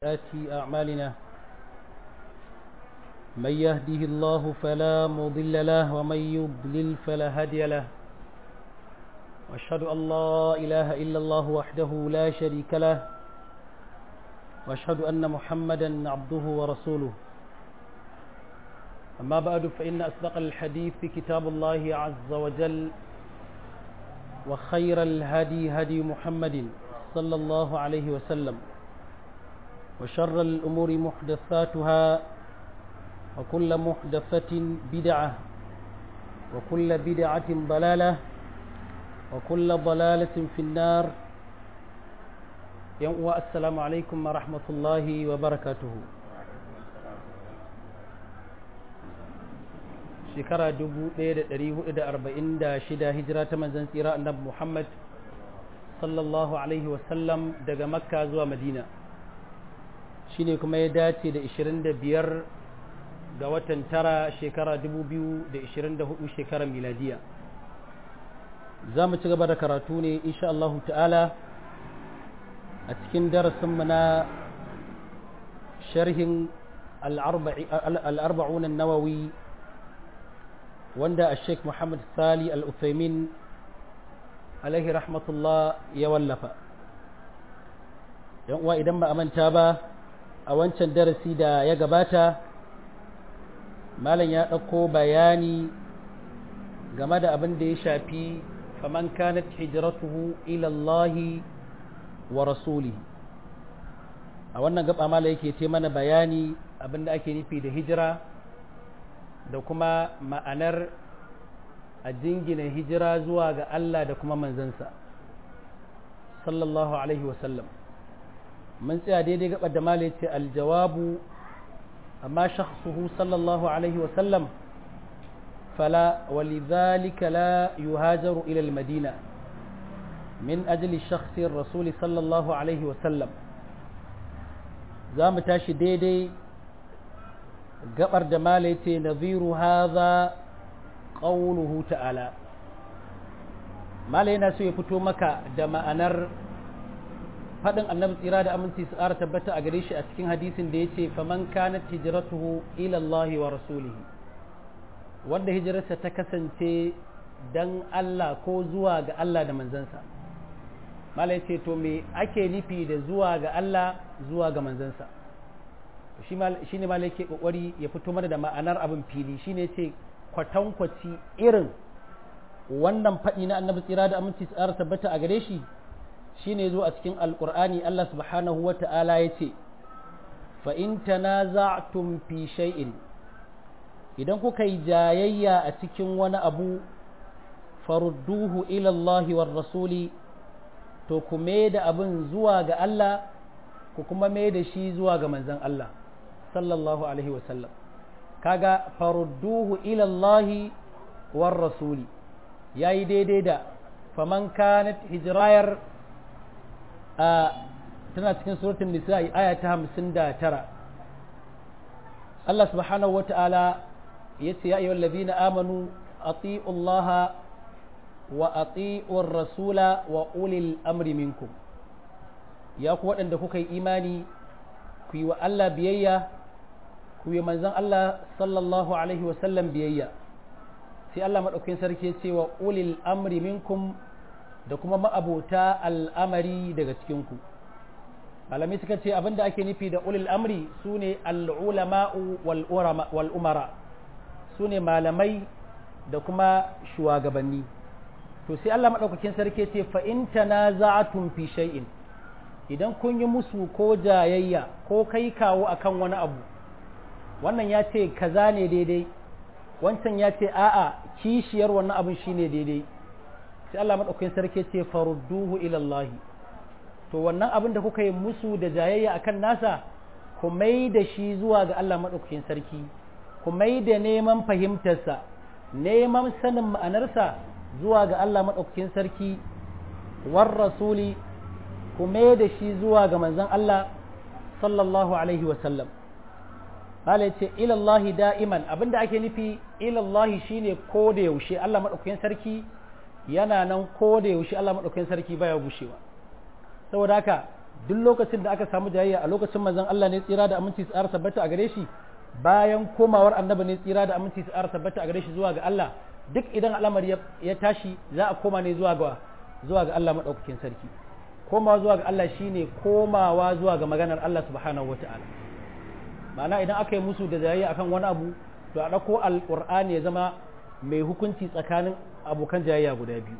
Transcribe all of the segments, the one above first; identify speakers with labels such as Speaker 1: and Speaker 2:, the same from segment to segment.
Speaker 1: آتي أعمالنا من يهده الله فلا مضل له ومن يضلل فلا هادي له وأشهد أن لا إله إلا الله وحده لا شريك له وأشهد أن محمدا عبده ورسوله أما بعد فإن أصدق الحديث في كتاب الله عز وجل وخير الهدي هدي محمد صلى الله عليه وسلم وشر الأمور محدثاتها وكل محدثة بدعة وكل بدعة ضلالة وكل ضلالة في النار والسلام عليكم ورحمة الله وبركاته shekara 1446 hijira ta manzan tsira annabi Muhammad sallallahu alaihi wasallam daga makka zuwa madina shine kuma ya dace da 25 ga watan tara shekara 2024 shekarar miladiya za mu ci gaba da karatu ne insha Allah ta'ala a cikin darasinmu na sharhin al'arba'un nawawi wanda a sheikh muhammad sali al-uthaymin alaihi rahmatullah ya wallafa uwa idan ba a manta ba a wancan darasi da ya gabata malam ya ɗauko bayani game da abin da ya shafi faman kanat hijratuhu ila Allah wa rasulihi a wannan gaba malam yake ce mana bayani abin da ake nufi da hijira da kuma ma'anar a jingina hijira zuwa ga Allah da kuma manzansa sallallahu alaihi wasallam mun tsaya daidai gaba da mala ce aljawabu amma shakhsuhu sallallahu alaihi wasallam fala walidhalika la yuhajaru ila almadina min ajli shakhsi rasul sallallahu alaihi wasallam za mu tashi daidai gabar da mala ce nadhiru hadha qawluhu ta'ala mala yana so ya fito maka da ma'anar faɗin annabi tsira da aminci su ƙara tabbata a gare shi a cikin hadisin da ya ce faman kanat hijratuhu ila Allah wa rasulihi wanda hijirarsa ta kasance dan Allah ko zuwa ga Allah da manzansa mala ya ce to me ake nufi da zuwa ga Allah zuwa ga manzansa shi ne mala yake kokari ya fito mana da ma'anar abin fili shi ne ce kwatankwaci irin wannan faɗi na annabi tsira da aminci su ƙara tabbata a gare shi shine zo a cikin alkur'ani Allah subhanahu wa ta'ala ya ce fa'in tanaza'tum fi shay'in idan kuka yi jayayya a cikin wani abu farudduhu ilallahi war rasuli to ku da abin zuwa ga Allah ku kuma mai da shi zuwa ga manzan Allah sallallahu alaihi wasallam kaga farudduhu ilallahi war rasuli yayi daidai da faman kanat hijrayar tana cikin suratun nisa'i aya ta hamsin da tara Allah subhanahu wa ta'ala ya ce ya yi wallazina amanu ati'ullaha wa ati'ur rasula wa ulil amri minkum ya ku waɗanda kuka yi imani ku yi wa Allah biyayya ku yi manzan Allah sallallahu alaihi wasallam biyayya sai Allah maɗaukin sarki ya ce wa ulil amri minkum da kuma ma'abota al'amari daga cikinku malamai suka ce abinda ake nufi da ulil amri su ne al'ulama'u wal'umara su ne malamai da kuma shugabanni to sai Allah maɗaukakin sarki ce fa'inta na za'atun fi shay'in idan kun yi musu ko jayayya ko kai kawo akan wani abu wannan ya ce kaza ne daidai wancan ya ce a'a kishiyar wannan abin shine daidai sai Allah maɗaukakin sarki ce farudduhu ilallahi to wannan abin da kuka yi musu da jayayya akan nasa ku mai da shi zuwa ga Allah maɗaukakin sarki ku mai da neman fahimtarsa neman sanin ma'anarsa zuwa ga Allah maɗaukakin sarki war rasuli ku mai da shi zuwa ga manzon Allah sallallahu alaihi wasallam Bala ce ilallahi da'iman abinda ake nufi ilallahi shine ko da yaushe Allah maɗaukakin sarki yana nan ko da yaushe Allah maɗaukakin sarki baya gushewa saboda haka duk lokacin da aka samu jayayya a lokacin manzon Allah ne tsira da aminci su tabbata a gare shi bayan komawar annabi ne tsira da aminci su tabbata a gare shi zuwa ga Allah duk idan al'amari ya tashi za a koma ne zuwa ga zuwa ga Allah madaukakin sarki komawa zuwa ga Allah shine komawa zuwa ga maganar Allah subhanahu wata'ala ma'ana idan aka yi musu da jayayya akan wani abu to a ɗauko alƙur'ani ya zama mai hukunci tsakanin abokan jayayya guda biyu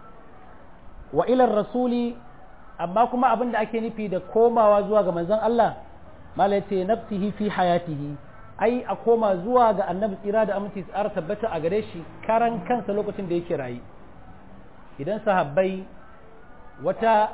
Speaker 1: wa ilar rasuli amma kuma abin da ake nufi da komawa zuwa ga manzon Allah mala ce nafsihi fi hayatihi ai a koma zuwa ga annabi tsira da aminci tsara tabbata a gare shi karan kansa lokacin da yake rayu idan sahabbai wata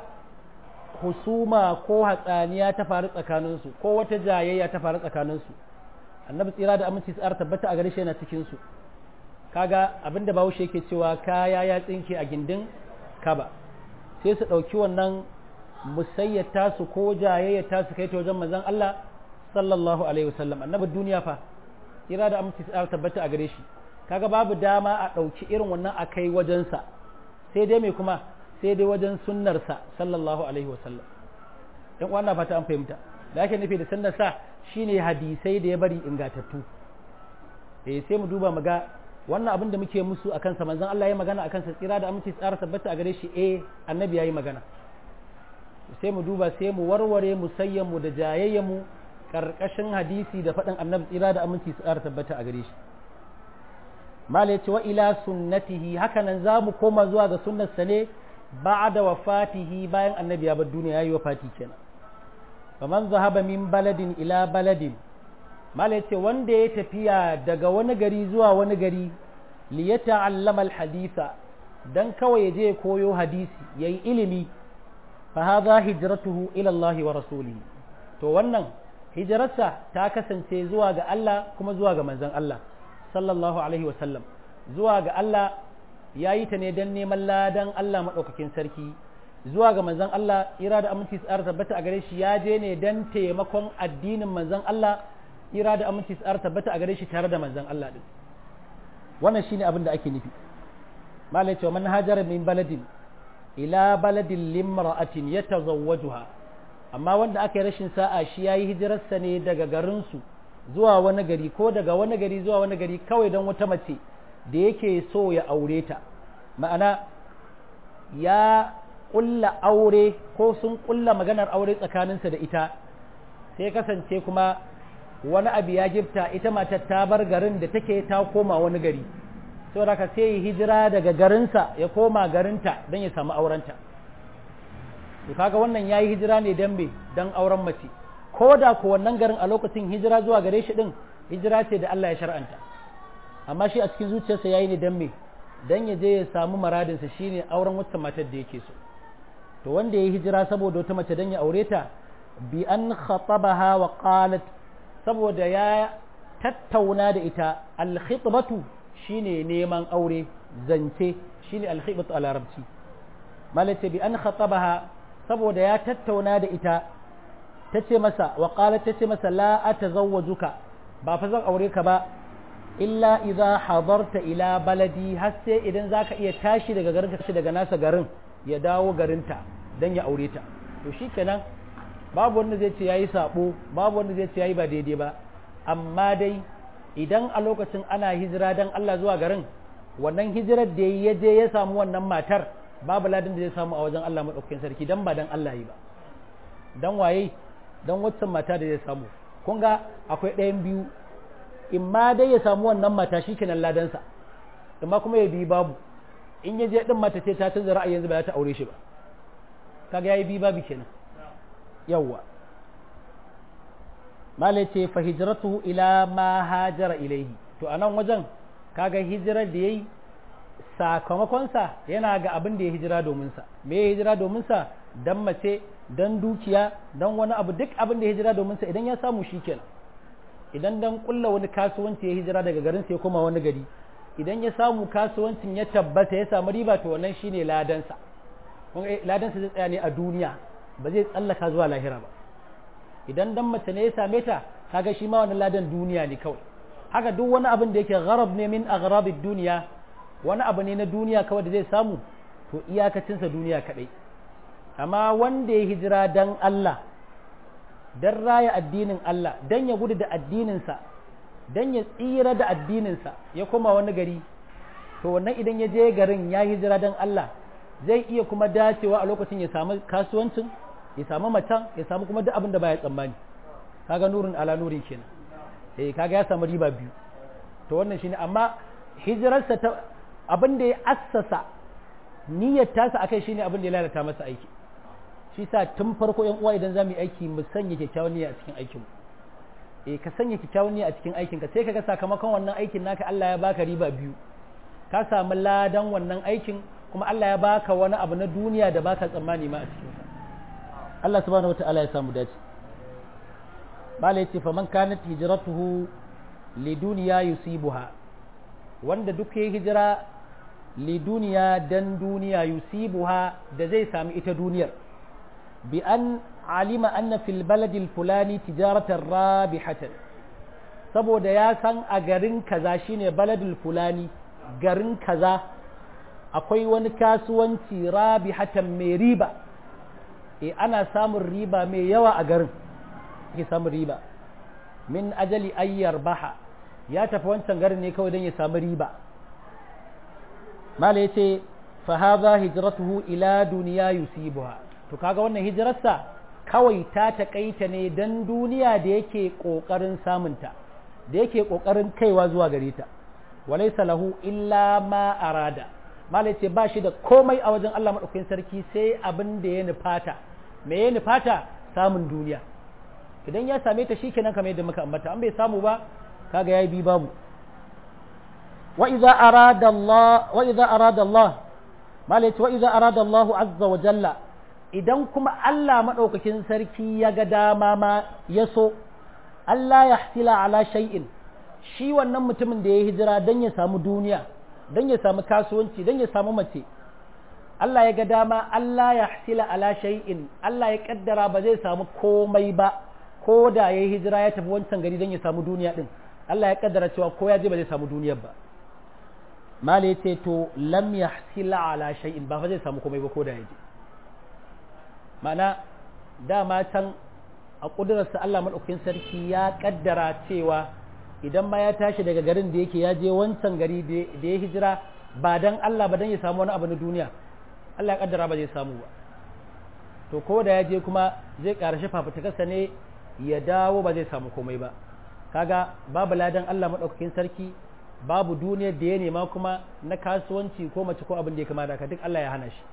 Speaker 1: husuma ko hatsaniya ta faru tsakaninsu ko wata jayayya ta faru tsakaninsu annabi tsira da aminci tsara tabbata a gare shi yana cikin su kaga abinda bahaushe yake cewa kaya ya tsinke a gindin kaba sai su ɗauki wannan musayyata su ko jayayyata su kai ta wajen manzon Allah sallallahu alaihi wasallam annabi duniya fa tsira da aminci tsara tabbata a gare shi kaga babu dama a ɗauki irin wannan a kai wajensa sai dai mai kuma sai dai wajen sunnarsa sallallahu alaihi wasallam ɗan uwan na fata an fahimta da ake nufi da sunnarsa shine hadisai da ya bari ingatattu eh sai mu duba mu ga wannan abin da muke musu akan sa manzon Allah ya magana akan sa tsira da aminci tsara tabbata a gare shi eh annabi yayi magana sai mu duba sai mu warware musayyan mu da jayayyen mu karkashin hadisi da faɗin annabi tsira da aminci tsara tabbata a gare shi mala yace wa ila sunnatihi hakanan za mu koma zuwa ga sunnarsa ne ba'da wafatihi bayan annabi ya bar duniya yayi wafati kenan faman zahaba min baladin ila baladin mala yace wanda ya tafiya daga wani gari zuwa wani gari li yata'allama alhaditha dan kawai je koyo hadisi yayi ilimi fa hadha hijratuhu ila Allah wa rasulihi to wannan hijrarsa ta kasance zuwa ga Allah kuma zuwa ga manzon Allah sallallahu alaihi wa sallam zuwa ga Allah yayi ta ne dan neman ladan Allah madaukakin sarki zuwa ga manzon Allah ira da aminci tsara tabbata a gare shi ya je ne dan taimakon addinin manzon Allah ira da aminci tsara tabbata a gare shi tare da manzon Allah din wannan shine abin da ake nufi malai cewa man hajara min baladin ila baladin limra'atin yatazawwajuha amma wanda aka yi rashin sa'a shi yayi hijirarsa ne daga garin su zuwa wani gari ko daga wani gari zuwa wani gari kawai don wata mace da yake so ya aure ta ma'ana ya ƙulla aure ko sun ƙulla maganar aure tsakaninsa da ita sai kasance kuma wani abu ya gifta ita matar ta bar garin da take ta koma wani gari saboda ka sai hijira daga garinsa ya koma garinta don ya samu aurenta to kaga wannan yayi hijira ne dan me dan auren mace ko da ko wannan garin a lokacin hijira zuwa gare shi din hijira ce da Allah ya shar'anta amma shi a cikin zuciyarsa yayi ne dan me dan ya je ya samu maradinsa shine auren wata matar da yake so to wanda ya hijira saboda wata mace dan ya aure ta bi an khatabaha wa qalat saboda ya tattauna da ita al-khitbatu shine neman aure zance shine al-khitbatu a larabci malace bi an khatabaha saboda ya tattauna da ita tace masa wa qalat tace masa la atazawwajuka ba fa zan aure ka ba illa idza hadarta ila baladi har sai idan zaka iya tashi daga garin ka daga nasa garin ya dawo garinta dan ya aure ta to shikenan babu wanda zai ce yayi sabo babu wanda zai ce yayi ba daidai ba amma dai idan a lokacin ana hijira dan Allah zuwa garin wannan hijirar da ya je ya samu wannan matar babu ladin da zai samu a wajen Allah madaukakin sarki dan ba dan Allah yi ba dan waye dan waccan mata da zai samu kun ga akwai ɗayan biyu in ma dai ya samu wannan mata shi kenan ladansa amma kuma ya bi babu in ya je din mata ce ta canza ra'ayi yanzu ba za ta aure shi ba kaga yayi bi babu kenan yawwa malai ce fa hijratuhu ila ma hajara ilaihi to anan wajen kaga hijirar da yayi sakamakonsa yana ga abin da ya hijira domin sa me ya hijira domin sa dan mace dan dukiya dan wani abu duk abin da ya hijira domin sa idan ya samu shikenan idan dan kulla wani kasuwanci ya hijira daga garin sai koma wani gari idan ya samu kasuwancin ya tabbata ya samu riba to wannan shine ladansa kun ladansa zai tsaya ne a duniya ba zai tsallaka zuwa lahira ba idan dan mace ne ya same ta kaga shi ma wannan ladan duniya ne kawai haka duk wani abin da yake gharab ne min aghrabid duniya wani abu ne na duniya kawai da zai samu to iyakacinsa duniya kadai amma wanda ya hijira dan Allah dan raya addinin Allah dan ya gudu da addininsa dan ya tsira da addininsa ya koma wani gari to wannan idan ya je garin ya hijira dan Allah zai iya kuma dacewa a lokacin ya samu kasuwancin ya samu macen ya samu kuma duk abin da baya tsammani kaga nurin ala nurin kenan eh kaga ya samu riba biyu to wannan shine amma hijirarsa ta abin da ya assasa niyyar tasa akai shine abin da ya lalata masa aiki shi sa tun farko yan uwa idan zamu yi aiki mu sanya kyakkyawan niyya a cikin aikin mu eh ka sanya kyakkyawan niyya a cikin aikin ka sai kaga sakamakon wannan aikin naka Allah ya baka riba biyu ka samu ladan wannan aikin kuma Allah ya baka wani abu na duniya da baka tsammani ma a cikin sa Allah subhanahu wataala ya samu dace bala yace faman kanat hijratuhu liduniya yusibuha wanda duk ya hijira liduniya dan duniya yusibuha da zai sami ita duniyar bi an alima anna fil baladil fulani tijaratan rabihatan saboda ya san a garin kaza shine baladil fulani garin kaza akwai wani kasuwanci rabihatan mai riba e ana samun riba mai yawa a garin ke samun riba min ajali ayyar baha ya tafi wancan garin ne kawai don ya samu riba mala ya ce fahaza hijratuhu ila duniya yusibuha to kaga wannan hijirarsa kawai ta taƙaita ne don duniya da yake ƙoƙarin samunta da yake ƙoƙarin kaiwa zuwa gare ta walaisa lahu illa ma arada mala ya ce ba shi da komai a wajen Allah maɗaukakin sarki sai abin da ya nufata me ya nufata samun duniya idan ya same ta shikenan kamar yadda muka ambata an bai samu ba kaga yayi bi babu wa idza arada Allah wa idza arada Allah malai wa idza arada Allah azza wa jalla idan kuma Allah madaukakin sarki ya ga dama ma ya so Allah ya hasila ala shay'in shi wannan mutumin da ya hijira dan ya samu duniya dan ya samu kasuwanci dan ya samu mace Allah ya ga dama Allah ya hasila ala shay'in Allah ya kaddara ba zai samu komai ba ko da ya hijira ya tafi wancan gari don ya samu duniya din Allah ya kaddara cewa ko ya je ba zai samu duniyar ba mala ya ce to lam yahsila ala shay'in ba fa zai samu komai ba ko da ya je ma'ana dama can a kudurarsa Allah madaukakin sarki ya kaddara cewa idan ma ya tashi daga garin da yake ya je wancan gari da ya hijira ba dan Allah ba dan ya samu wani abu na duniya Allah ya kaddara ba zai samu ba to ko da ya je kuma zai ƙarshe fafutukarsa ne ya dawo ba zai samu komai ba kaga babu ladan Allah maɗaukakin sarki babu duniyar da ya nema kuma na kasuwanci ko mace ko abin da ya kama da duk Allah ya hana shi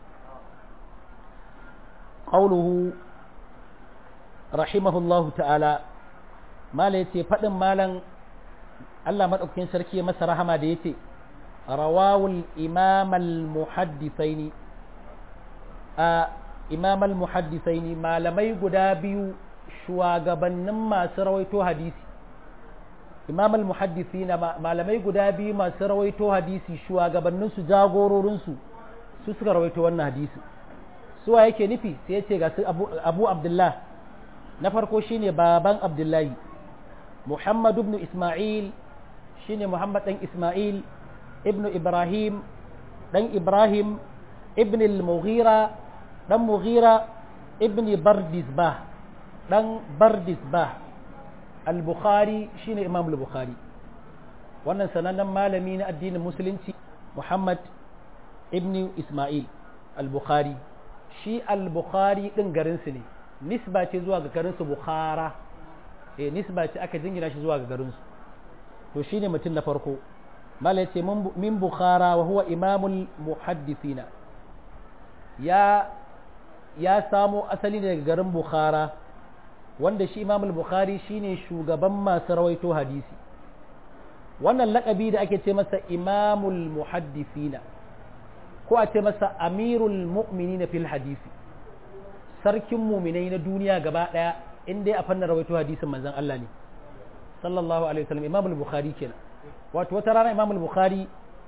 Speaker 1: qauluhu rahimahullahu ta'ala mala yace faɗin malan Allah maɗaukakin sarki ya masa rahama da yace rawawul imam al-muhaddithaini a imam al-muhaddithaini malamai guda biyu shugabannin masu rawaito hadisi imam al-muhaddithina malamai guda biyu masu rawaito hadisi shugabannin su jagororin su su suka rawaito wannan hadisi suwa yake nufi sai ya ce ga su abu, abu abdullah na farko shine baban abdullahi muhammad ibn isma'il shine muhammad dan isma'il ibn ibrahim dan ibrahim ibn al-mughira dan mughira ibn bardisbah dan bardisbah al-bukhari shine imam al-bukhari wannan sanannen malami na addinin musulunci muhammad ibn isma'il al-bukhari shi al-bukhari din garinsu ne nisba ce zuwa ga garinsu bukhara eh nisba ce aka jingina shi zuwa ga garinsu to shine mutum na farko mala yace min bukhara wa huwa imamul muhaddithina ya ya samo asali daga garin bukhara wanda shi imamul bukhari shine shugaban masu rawaito hadisi wannan lakabi da ake ce masa imamul muhaddithina ko a ce masa amirul mu'minina fil hadisi sarkin muminai na duniya gaba daya in dai a fannin rawaito hadisin manzon Allah ne sallallahu alaihi wasallam imam al-bukhari kenan wato wata rana imam al-bukhari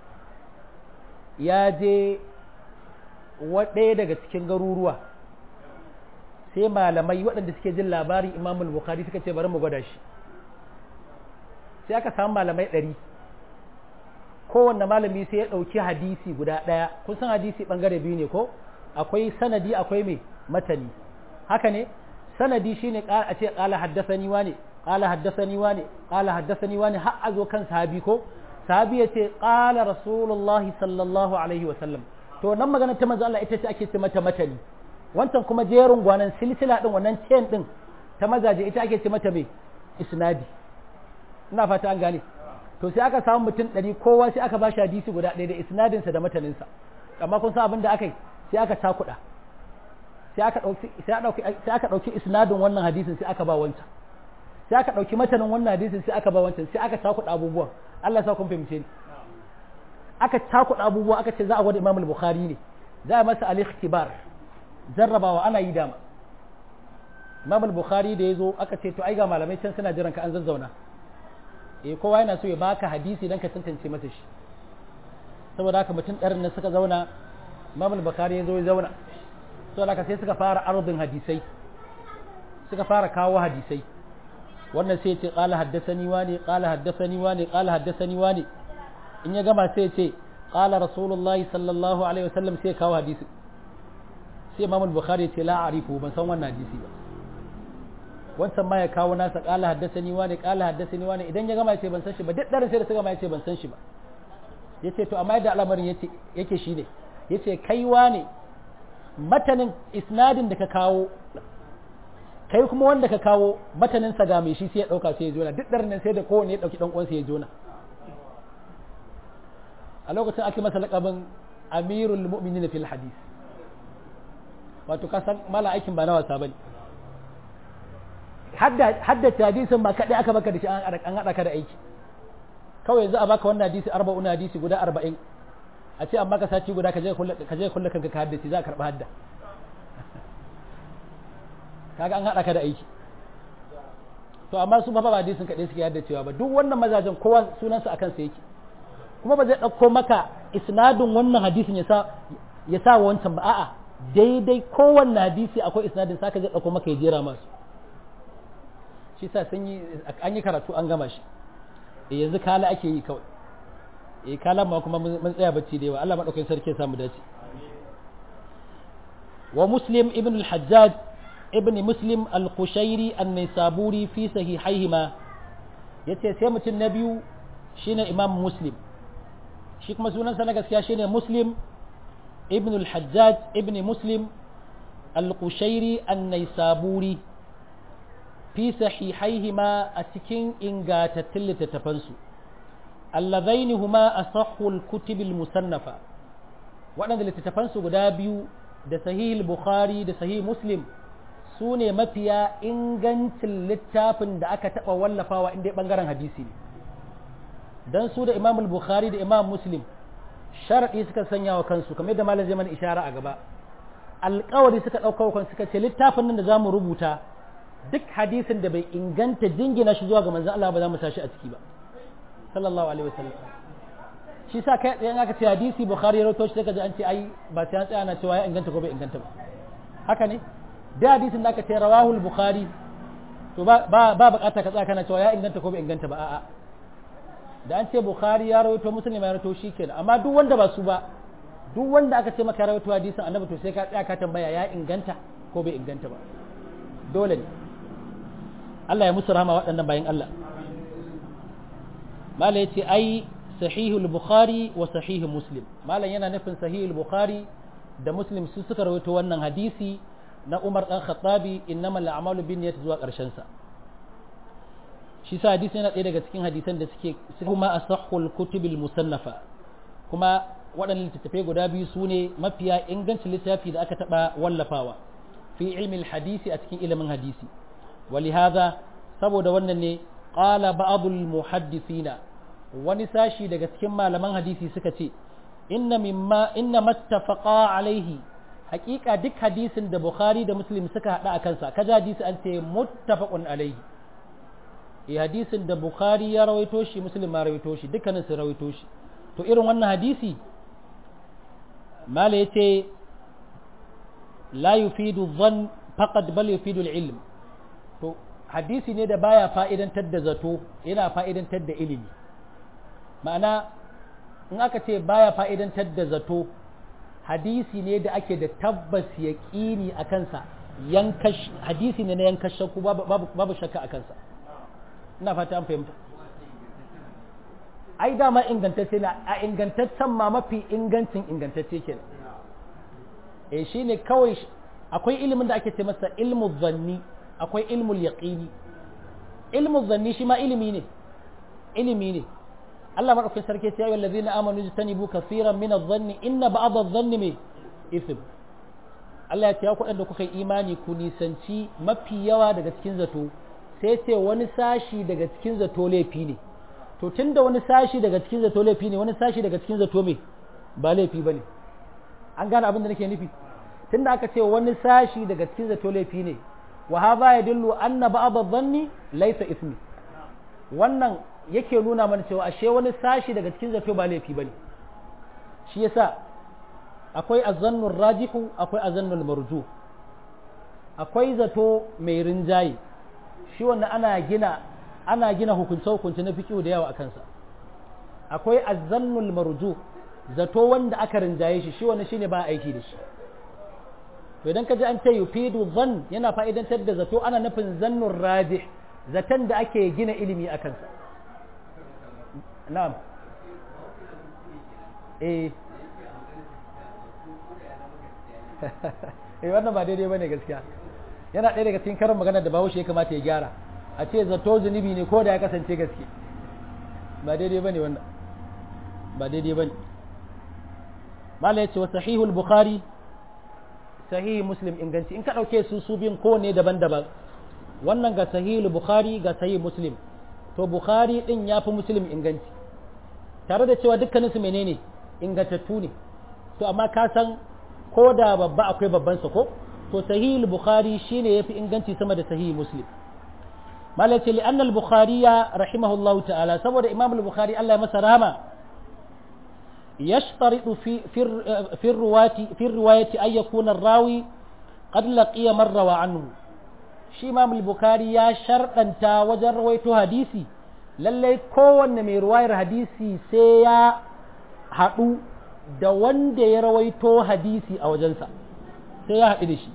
Speaker 1: ya je ɗaya daga cikin garuruwa sai malamai waɗanda suke jin labarin imam al-bukhari suka ce bari mu gwada shi sai aka samu malamai ɗari kowanne malami sai ya ɗauki hadisi guda ɗaya kun san hadisi ɓangare biyu ne ko akwai sanadi akwai me matani haka ne sanadi shine a ce qala haddathani wane qala haddathani wane qala haddathani wane har a zo kan sahabi ko sahabi ya ce qala rasulullahi sallallahu alaihi wa sallam to nan magana ta manzo Allah ita ce ake ce mata matani wancan kuma jerin gwanan silsila din wannan chain din ta mazaje ita ake ce mata me isnadi ina fata an gane to sai aka samu mutum ɗari kowa sai aka ba shi hadisi guda ɗaya da isnadinsa da mataninsa amma kun san abin da aka yi sai aka cakuɗa sai aka ɗauki sai aka ɗauki isnadin wannan hadisin sai aka ba wancan sai aka ɗauki matanin wannan hadisin sai aka ba wancan sai aka cakuɗa abubuwan Allah sa kun fahimce ni aka cakuɗa abubuwa aka ce za a gwada Imam Bukhari ne za a masa al-ikhtibar jarrabawa ana yi dama Imam Bukhari da ya zo aka ce to ai ga malamai can suna jiran ka an zazzauna eh kowa yana so ya baka hadisi dan ka tantance masa shi saboda haka mutum ɗarin nan suka zauna Imam Bukhari ya zo ya zauna saboda haka sai suka fara ardin hadisai suka fara kawo hadisai wannan sai ce qala haddathani wani qala haddathani wani qala haddathani wani in ya gama sai ce qala rasulullahi sallallahu alaihi wasallam sai kawo hadisi sai Imam Bukhari ya ce la arifu ban san wannan hadisi ba wancan ma ya kawo nasa kala haddasani wani kala haddasani wani idan ya gama ya ce ban san shi ba duk daren sai da su gama ya ce ban san shi ba ya ce to amma yadda al'amarin yake shi ne ya ce kai ne matanin isnadin da ka kawo kai kuma wanda ka kawo matanin sa ga mai shi sai ya dauka sai ya jona duk daren sai da kowane ya dauki dan uwansa ya jona a lokacin ake masa lakabin amirul mu'minin fil hadis wato ka san mala aikin ba na wasa bane haddace hadisin ba kaɗai aka baka da shi an haɗa ka da aiki kawai yanzu a baka wannan hadisi arba'un hadisi guda arba'in a ce amma ka sati guda ka je kulle kanka ka haddace za a karɓi hadda kaga an haɗa ka da aiki to amma su ba ba hadisin kaɗai suke haddacewa ba duk wannan mazajen kowa sunansa a kansa yake kuma ba zai ɗauko maka isnadin wannan hadisin ya sa ya sa wancan ba a'a daidai kowanne hadisi akwai isnadin saka zai ɗauko maka ya jera masu shi sa sun yi an yi karatu an gama shi e yanzu kala ake yi kawai e kala ma kuma mun tsaya bacci da yawa Allah madaukakin sarki ya samu dace wa muslim ibn al-hajjaj ibn muslim al-qushairi an-nisaburi fi sahihaihima yace sai mutum na biyu shine imam muslim shi kuma sunansa na gaskiya shine muslim ibn al-hajjaj ibn muslim al-qushairi an-nisaburi fi sahihaihima a cikin ingantattun littattafansu allazaini huma asahhul kutubil musannafa waɗanda littattafansu guda biyu da sahih bukhari da sahih muslim su ne mafiya ingancin littafin da aka taɓa wallafawa inda ɓangaren hadisi ne don su da imam bukhari da imam muslim sharaɗi suka sanya wa kansu kamar yadda malam zai mana ishara a gaba alƙawari suka ɗauka wa kansu suka ce littafin nan da za mu rubuta duk hadisin da bai inganta jingina shi zuwa ga manzon Allah ba za mu tashi a ciki ba sallallahu alaihi wasallam shi sa kai tsayen aka ce hadisi bukhari ya rawaito shi sai ka ji an ce ai ba sai an tsaya na cewa ya inganta ko bai inganta ba haka ne da hadisin da aka ce rawahul bukhari to ba ba ba bukata ka tsaya kana cewa ya inganta ko bai inganta ba a'a da an ce bukhari ya rawaito muslim ya rawaito shikenan amma duk wanda ba su ba duk wanda aka ce maka rawaito hadisin annabi to sai ka tsaya ka tambaya ya inganta ko bai inganta ba dole ne Allah ya musu rahama waɗannan bayan Allah mala ya ce ai sahihul bukhari wa sahihu muslim malam yana nufin sahihul bukhari da muslim su suka rawaito wannan hadisi na umar dan khattabi innamal a'malu binniyat zuwa ƙarshen sa shi sa hadisi yana ɗaya daga cikin hadisan da suke kuma asahhul kutubil musannafa kuma waɗannan littattafai guda biyu su ne mafiya ingancin littafi da aka taɓa wallafawa fi ilmin hadisi a cikin ilimin hadisi ولهذا saboda wannan ne qala ba'dul muhaddisina wani sashi daga cikin malaman hadisi suka ce inna mimma inna mattafaqa alaihi haƙiƙa duk hadisin da bukhari da muslim suka hada a kansa kaja hadisi an ce muttafaqun alaihi eh hadisin da bukhari ya rawaito shi muslim ma rawaito shi dukkanin su rawaito shi to irin wannan hadisi mala yace la yufidu dhann faqad bal yufidu al-ilm to hadisi ne da baya fa'idantar da zato yana fa'idantar da ilimi ma'ana in aka ce baya fa'idantar da zato hadisi ne da ake da tabbas yaqini a kansa hadisi ne na yankan shakku babu shakka a kansa ina fata an fahimta ai dama ingantacce na a ingantaccen ma mafi ingancin ingantacce ke e shi ne kawai akwai ilimin da ake ce masa ilmu zanni akwai ilmul yaqini ilmu zanni shi ma ilimi ne ilimi ne Allah madaukakin sarki ya yi wallazina amanu jitanibu kaseeran min adh-dhanni inna ba'd adh-dhanni me ithm Allah ya ce ya kuɗin da kuka yi imani ku nisanci mafi yawa daga cikin zato sai ce wani sashi daga cikin zato laifi ne to tun da wani sashi daga cikin zato laifi ne wani sashi daga cikin zato me ba laifi ba ne an gane abin da nake nufi tun da aka ce wani sashi daga cikin zato laifi ne wa hadha yadullu anna ba'd adh-dhanni laysa ismi wannan yake nuna mana cewa ashe wani sashi daga cikin zato ba laifi bane shi yasa akwai azannur rajihu akwai azannul marju akwai zato mai rinjaye shi wannan ana gina ana gina hukunce hukunce na fiqh da yawa a kansa akwai azannul marju zato wanda aka rinjaye shi shi wannan shine ba aiki da shi to idan ka ji an ce yufidu dhann yana fa'idantar da zato ana nufin zannur rajih zaton da ake gina ilimi a kansa na'am eh eh wannan ba daidai bane gaskiya yana ɗaya daga cikin karin magana da bahaushe ya kamata ya gyara a ce zato zunubi ne ko da ya kasance gaske ba daidai bane wannan ba daidai bane mala yace wa sahihul bukhari sahihi muslim inganci in ka ɗauke su su biyun kowanne daban-daban wannan ga sahihul bukhari ga sahih muslim to bukhari din ya fi muslim inganci tare da cewa dukkaninsu menene ingantattu ne to amma ka san ko da babba akwai babban sa ko to sahih bukhari shine yafi inganci sama da sahih muslim malaci li anna al-bukhari rahimahullahu ta'ala saboda imam al-bukhari Allah ya masa rahama يشترط في في في الرواية في الرواية أن يكون الراوي قد لقي من روى عنه shi imam al-bukhari ya sharɗanta wajen rawaito hadisi lallai kowanne mai ruwayar hadisi sai ya haɗu da wanda ya rawaito hadisi a wajensa sai ya haɗu da shi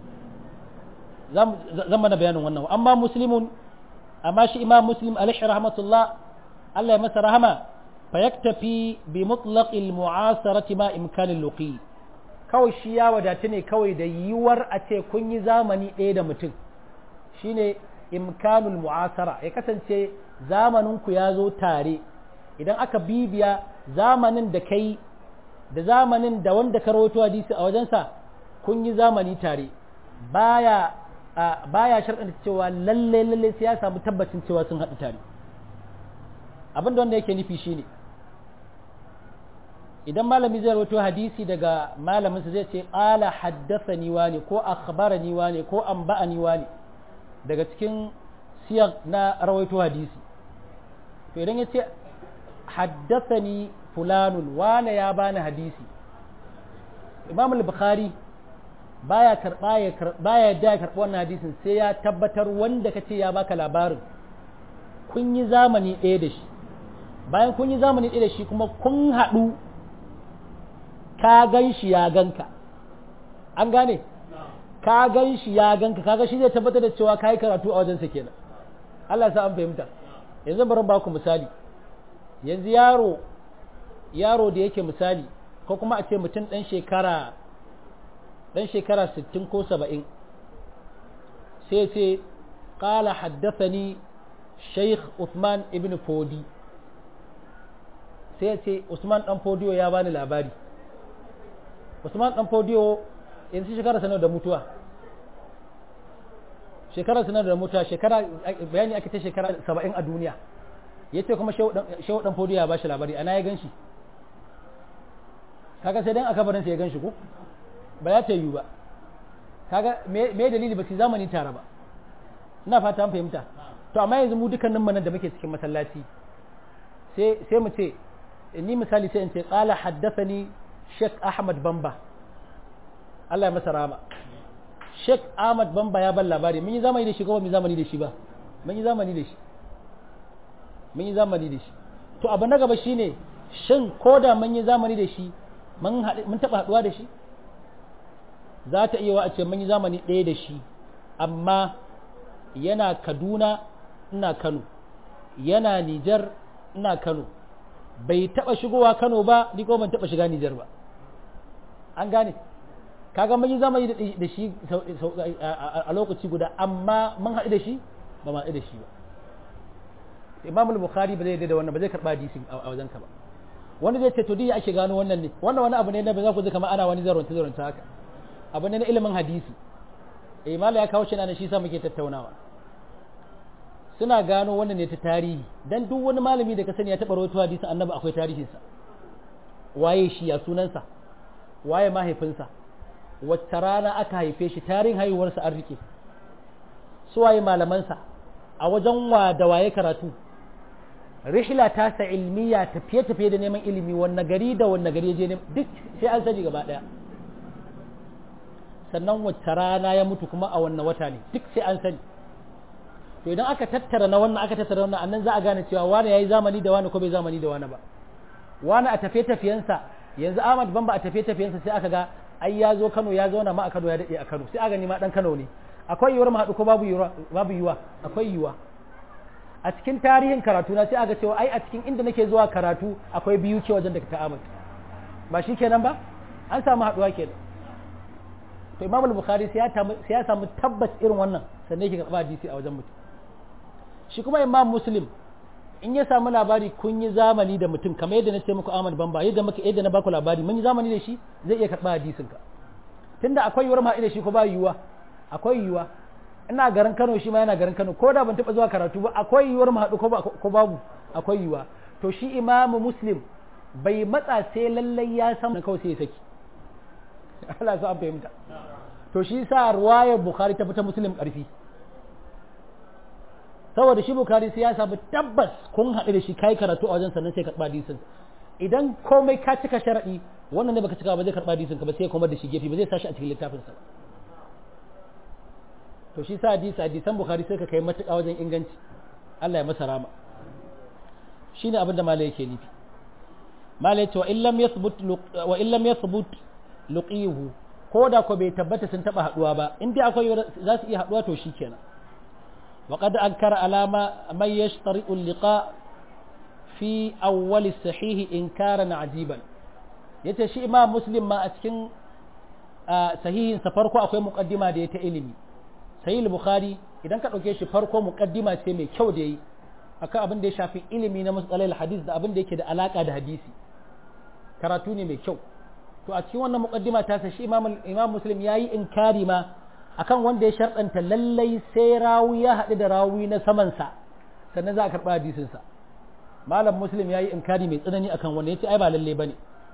Speaker 1: zan mana bayanin wannan amma muslimun amma shi imam muslim alaihi rahmatullah Allah ya masa rahama fa yaktafi bi mutlaqil mu'asarati ma imkanil luqi kawai shi ya wadatu ne kawai da yiwuwar a ce kun yi zamani ɗaya da mutum shine imkanul mu'asara ya kasance zamaninku ya zo tare idan aka bibiya zamanin da kai da zamanin da wanda ka rawaito hadisi a wajensa kun yi zamani tare baya baya sharɗanta cewa lalle lalle sai ya samu tabbacin cewa sun haɗu tare abin da wanda yake nufi shine idan malami zai rawaito hadisi daga malaminsa zai ce qala haddathani wani ko akhbarani wani ko anba'ani wani daga cikin siyar na rawaito hadisi to idan ya ce haddathani fulanun wane ya bani hadisi imam al-bukhari baya karba ya baya da karba wannan hadisin sai ya tabbatar wanda kace ya baka labarin kun yi zamani ɗaya da shi bayan kun yi zamani ɗaya da shi kuma kun haɗu ka gan shi ya ganka an gane ka gan shi ya ganka kaga shi zai tabbatar da cewa kai karatu a wajensa kenan Allah sa an fahimta yanzu bari ba ku misali yanzu yaro yaro da yake misali ko kuma a ce mutum dan shekara dan shekara 60 ko 70 sai ce qala haddathani Sheikh Uthman ibn Fodi sai ce Usman dan Fodiyo ya bani labari Usman dan Fodiyo yanzu shekara sanar da mutuwa shekara sanar da mutuwa shekara bayani ake ta shekara saba'in a duniya ya ce kuma shehu dan fodiyo ya ba shi labari ana ya gan shi kaga sai dan a kabarin sai ya gan shi ko ba ya ta yiwu ba kaga me dalili ba su zamani tare ba ina fata an fahimta to amma yanzu mu dukkanin mu nan da muke cikin masallaci sai sai mu ce ni misali sai in ce qala haddathani Sheikh Ahmad Bamba Allah ya masa rama Sheikh Ahmad Bamba ya ban labari mun yi zamani da shi ko mun yi zamani da shi ba mun yi zamani da shi mun yi zamani da shi to abu na gaba shine shin ko da mun yi zamani da shi mun taɓa haɗuwa da shi za ta iya wa a ce mun yi zamani ɗaya da shi amma yana kaduna ina kano yana nijar ina kano bai taɓa shigowa kano ba ni ko ban taɓa shiga nijar ba an gane kaga mun yi zamani da shi a lokaci guda amma mun haɗu da shi ba ma haɗu da shi ba imam al-bukhari ba zai da wannan ba zai karɓa hadisin a wajen ka ba wanda zai ce to diya ake gano wannan ne wannan wani abu ne na ba za ku ji kamar ana wani zarunta zarunta haka abu ne na ilimin hadisi eh mala ya kawo shi nan shi sa muke tattaunawa suna gano wannan ne ta tarihi dan duk wani malami da ka sani ya taɓa rawaito hadisin annabi akwai tarihinsa waye shi ya sunansa waye mahaifinsa wacce rana aka haife shi tarihin haihuwarsa an rike su waye malamansa a wajen wa da waye karatu rihla ta sa ilmiya tafiye-tafiye da neman ilimi wanne gari da wanne gari je duk sai an sani gaba daya sannan wacce rana ya mutu kuma a wanne wata ne duk sai an sani to idan aka tattara na wannan aka tattara wannan annan za a gane cewa wani yayi zamani da wani ko bai zamani da wani ba wani a tafiye-tafiyensa yanzu Ahmad Bamba a tafiye-tafiyensa sai aka ga ai ya zo Kano ya zauna ma a Kano ya dade a Kano sai aka gani ma dan Kano ne akwai yiwuwar mu haɗu ko babu yiwuwa babu yiwuwa akwai yiwuwa a cikin tarihin karatu na sai aka cewa ai a cikin inda nake zuwa karatu akwai biyu ke wajen da ta Ahmad ba shi kenan ba an samu haɗuwa kenan to Imam al-Bukhari sai ya samu tabbas irin wannan sannan yake karɓa hadisi a wajen mutum shi kuma Imam Muslim in ya samu labari kun yi zamani da mutum kamar yadda na ce muku Ahmad Bamba yadda muka yadda na baku labari mun yi zamani da shi zai iya karɓa hadisin ka tunda akwai yiwuwar ma da shi ko ba yiwuwa akwai yiwuwa ina garin Kano shi ma yana garin Kano ko da ban taɓa zuwa karatu ba akwai yiwuwar mu haɗu ko babu akwai yiwuwa to shi Imam Muslim bai matsa sai lallai ya san kawai sai ya saki Allah sa an fahimta to shi sa ruwayar Bukhari ta fita Muslim ƙarfi saboda shi bukari sai ya samu tabbas kun haɗu da shi kai karatu a wajen sannan sai karɓa hadisin idan komai ka cika sharaɗi wannan ne baka cika ba zai karɓa hadisin ka ba sai ya komar da shi gefe ba zai sashi a cikin littafin sa to shi sa hadisi hadisan bukari sai ka kai matuƙa wajen inganci Allah ya masa rama shine abin da malai yake nufi malai ce wa illam yathbut wa illam yathbut luqihu ko da ko bai tabbata sun taba haduwa ba in dai akwai za su iya haduwa to shikenan وقد أنكر على من يشترط اللقاء في أول الصحيح إنكارا عجيبا yace shi imam muslim ma a cikin sahihin sa farko akwai muqaddima da ya ta ilimi sahih bukhari idan ka dauke shi farko muqaddima ce mai kyau da yi akan abin da ya shafi ilimi na matsalar hadis da abin da yake da alaka da hadisi karatu ne mai kyau to a cikin wannan muqaddima ta sa shi imam imam muslim yayi inkari ma akan wanda ya sharɗanta lallai sai rawi ya haɗu da rawi na samansa sannan za a karɓa hadisinsa malam muslim ya yi inkari mai tsanani akan wanda ya ce ai ba lallai ba ne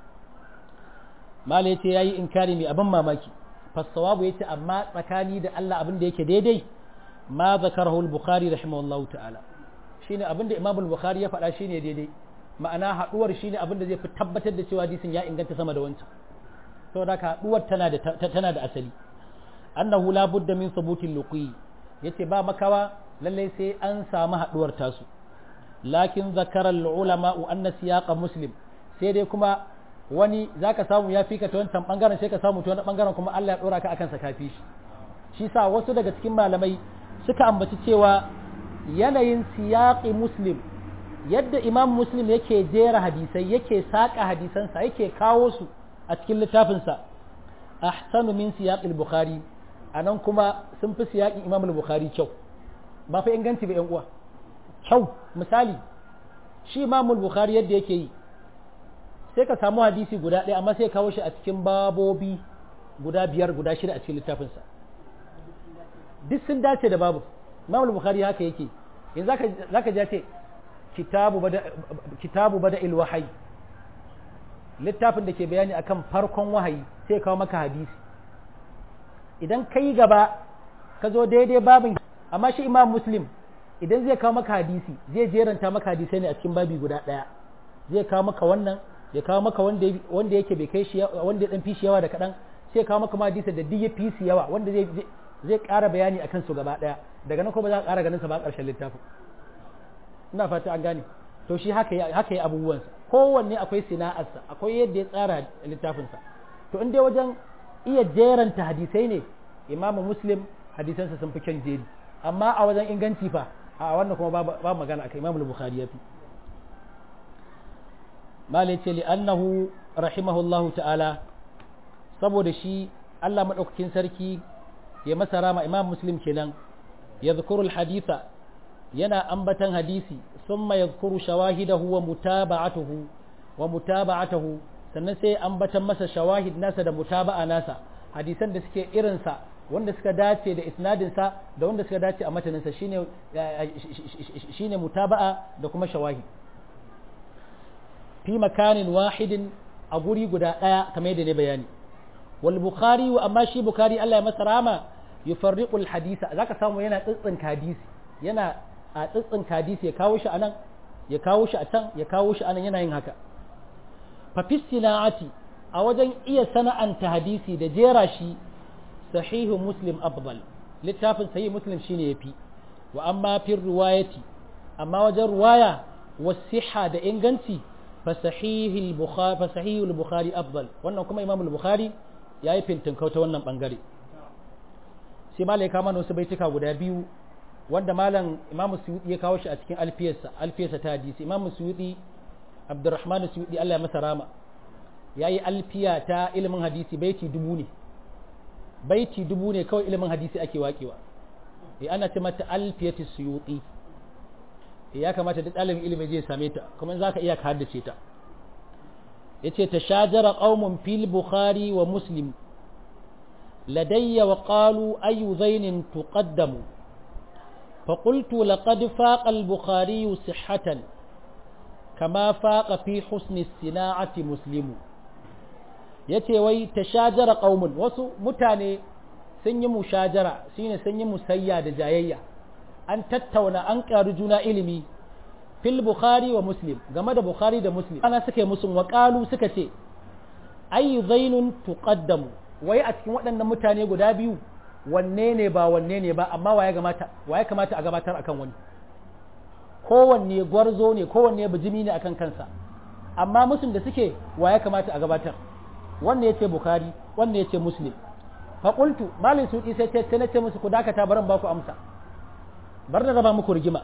Speaker 1: malam ya ce ya yi inkari mai abin mamaki fassawabu ya ce amma tsakani da Allah abin da yake daidai ma zakarahu al-bukhari rahimahullah ta'ala shine abin da imam al-bukhari ya faɗa shine daidai ma'ana haɗuwar shine abin da zai fi tabbatar da cewa hadisin ya inganta sama da wancan saboda haka haɗuwar tana da tana da asali annahu la budda min thubutil luqi yace ba makawa lalle sai an samu haduwar tasu lakin zakara al ulama anna siyaqa muslim sai dai kuma wani zaka samu ya fika ta wancan bangaren sai ka samu ta wani bangaren kuma Allah ya dora ka akan sa kafi shi shi sa wasu daga cikin malamai suka ambaci cewa yanayin siyaqi muslim yadda imam muslim yake jera hadisai yake saka hadisansa yake kawo su a cikin littafinsa ahsanu min siyaqil bukhari a nan kuma sun fi siyaƙin imam bukhari kyau ba fa inganci ba yan uwa kyau misali shi imam bukhari yadda yake yi sai ka samu hadisi guda ɗaya amma sai kawo shi a cikin babobi guda biyar guda shida a cikin littafinsa duk sun dace da babu imam bukhari haka yake yanzu zaka ji ce kitabu bada kitabu bada il wahayi littafin da ke bayani akan farkon wahayi sai kawo maka hadisi idan ka yi gaba ka zo daidai babin amma shi imam muslim idan zai kawo maka hadisi zai jeranta maka hadisai ne a cikin babi guda ɗaya zai kawo maka wannan ya kawo maka wanda yake bai kai shi wanda ya dan fi shi yawa da kaɗan sai kawo maka ma hadisi da duk ya fi shi yawa wanda zai zai ƙara bayani akan su gaba ɗaya daga nan kuma za ka ƙara ganin sa ba ƙarshen littafin ina fata an gane to shi haka haka yi abubuwansa kowanne akwai sana'arsa akwai yadda ya tsara littafinsa to in dai wajen iya jeranta hadisai ne imamu muslim hadisansa sun fi kyan jeri amma a wajen inganci fa a wannan kuma ba magana akai imamu bukhari ya fi malai ce li'annahu rahimahullahu ta'ala saboda shi Allah maɗaukakin sarki ya masa rama imam muslim kenan ya zukuru haditha yana ambatan hadisi summa ya zukuru shawahidahu wa mutaba'atuhu wa mutaba'atuhu sannan sai ambatan masa shawahid nasa da mutaba'a nasa hadisan da suke irinsa wanda suka dace da isnadinsa da wanda suka dace a mataninsa shine shine mutaba'a da kuma shawahid fi makanin wahidin a guri guda ɗaya kamar yadda ne bayani wal bukhari wa amma shi bukhari Allah ya masa rama yufarriqul hadisa zaka samu yana tsitsin hadisi yana a tsitsin hadisi ya kawo shi anan ya kawo shi a can ya kawo shi anan yana yin haka fa fi sina'ati a wajen iya sana'anta hadisi da jera shi sahihu muslim afdal littafin sahih muslim shine yafi wa amma fi riwayati amma wajen ruwaya wasiha da inganci فصحيح البخاري فصحيح البخاري افضل wannan kuma imam al-bukhari yayi fintinkau ta wannan bangare sai malai kama wasu baituka guda biyu wanda malam imam suyuti ya kawo shi a cikin alfiyarsa alfiyarsa ta hadisi imam suyuti abdurrahman suyuti Allah ya masa rama yayi alfiya ta ilimin hadisi baiti dubu ne baiti dubu ne kawai ilimin hadisi ake wakewa eh ana ce mata alfiyatu suyuti ya kamata duk ɗalibin ilimi zai same ta kuma za ka iya ka haddace ta ya ce ta shajara ƙaumun fil bukhari wa muslim ladayya wa ƙalu ayu zainin tuqaddamu فقلت لقد فاق البخاري صحة كما فاق في حسن الصناعة مسلم yace wai tashajara qaumun wasu mutane sun yi mushajara shine sun yi musayya da jayayya an tattauna an ƙaru juna ilimi fil bukhari wa muslim game da bukhari da muslim ana suka yi musun waƙalu suka ce ayu zainun tuqaddamu wai a cikin waɗannan mutane guda biyu wanne ne ba wanne ne ba amma waye kamata waye kamata a gabatar akan wani kowanne gwarzo ne kowanne bijimi ne akan kansa amma musun da suke waye kamata a gabatar wanne yace bukhari wanne yace muslim fa qultu malin sudi sai ce nace musu ku dakata baran ba ku amsa bar na raba muku rigima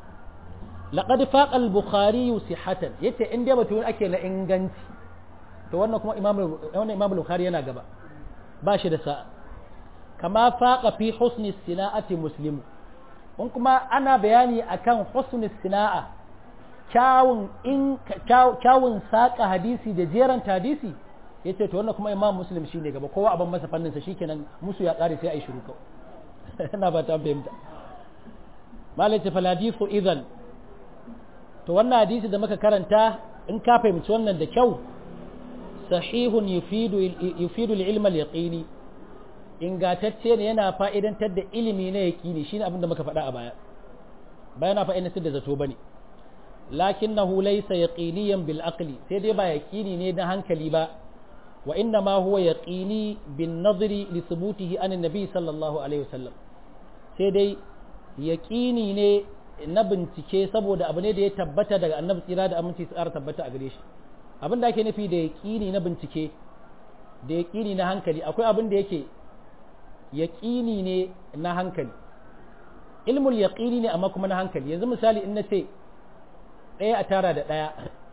Speaker 1: laqad faqa al-bukhari sihhatan yace in dai batun ake na inganci to wannan kuma imam wannan imam bukhari yana gaba ba shi da sa'a kama faqa fi husni sina'ati muslimu in kuma ana bayani akan husni sina'a kyawun in kyawun saka hadisi da jeran hadisi yace to wannan kuma imam muslim shine gaba kowa abin masa fannin sa shikenan musu ya kare sai ai shiru kawai ina ba ta fahimta malai ce faladifu idan to wannan hadisi da muka karanta in ka fahimci wannan da kyau sahihun yufidu yufidu al-ilma al-yaqini ingatacce ne yana fa'idantar da ilimi na yaqini shine abin da muka faɗa a baya bayana fa'idantar da zato bane lakinnahu laysa yaqiniyan bil aqli sai dai ba yaqini ne na hankali ba wa inna ma huwa yaqini bin nadri li thubutihi an nabi sallallahu alaihi wasallam sai dai yaqini ne na bincike saboda abu ne da ya tabbata daga annabi tsira da aminci tsara tabbata a gare shi abin da ake nufi da yaqini na bincike da yaqini na hankali akwai abin da yake yaqini ne na hankali ilmul yaqini ne amma kuma na hankali yanzu misali in na ce ɗaya a tara da ɗaya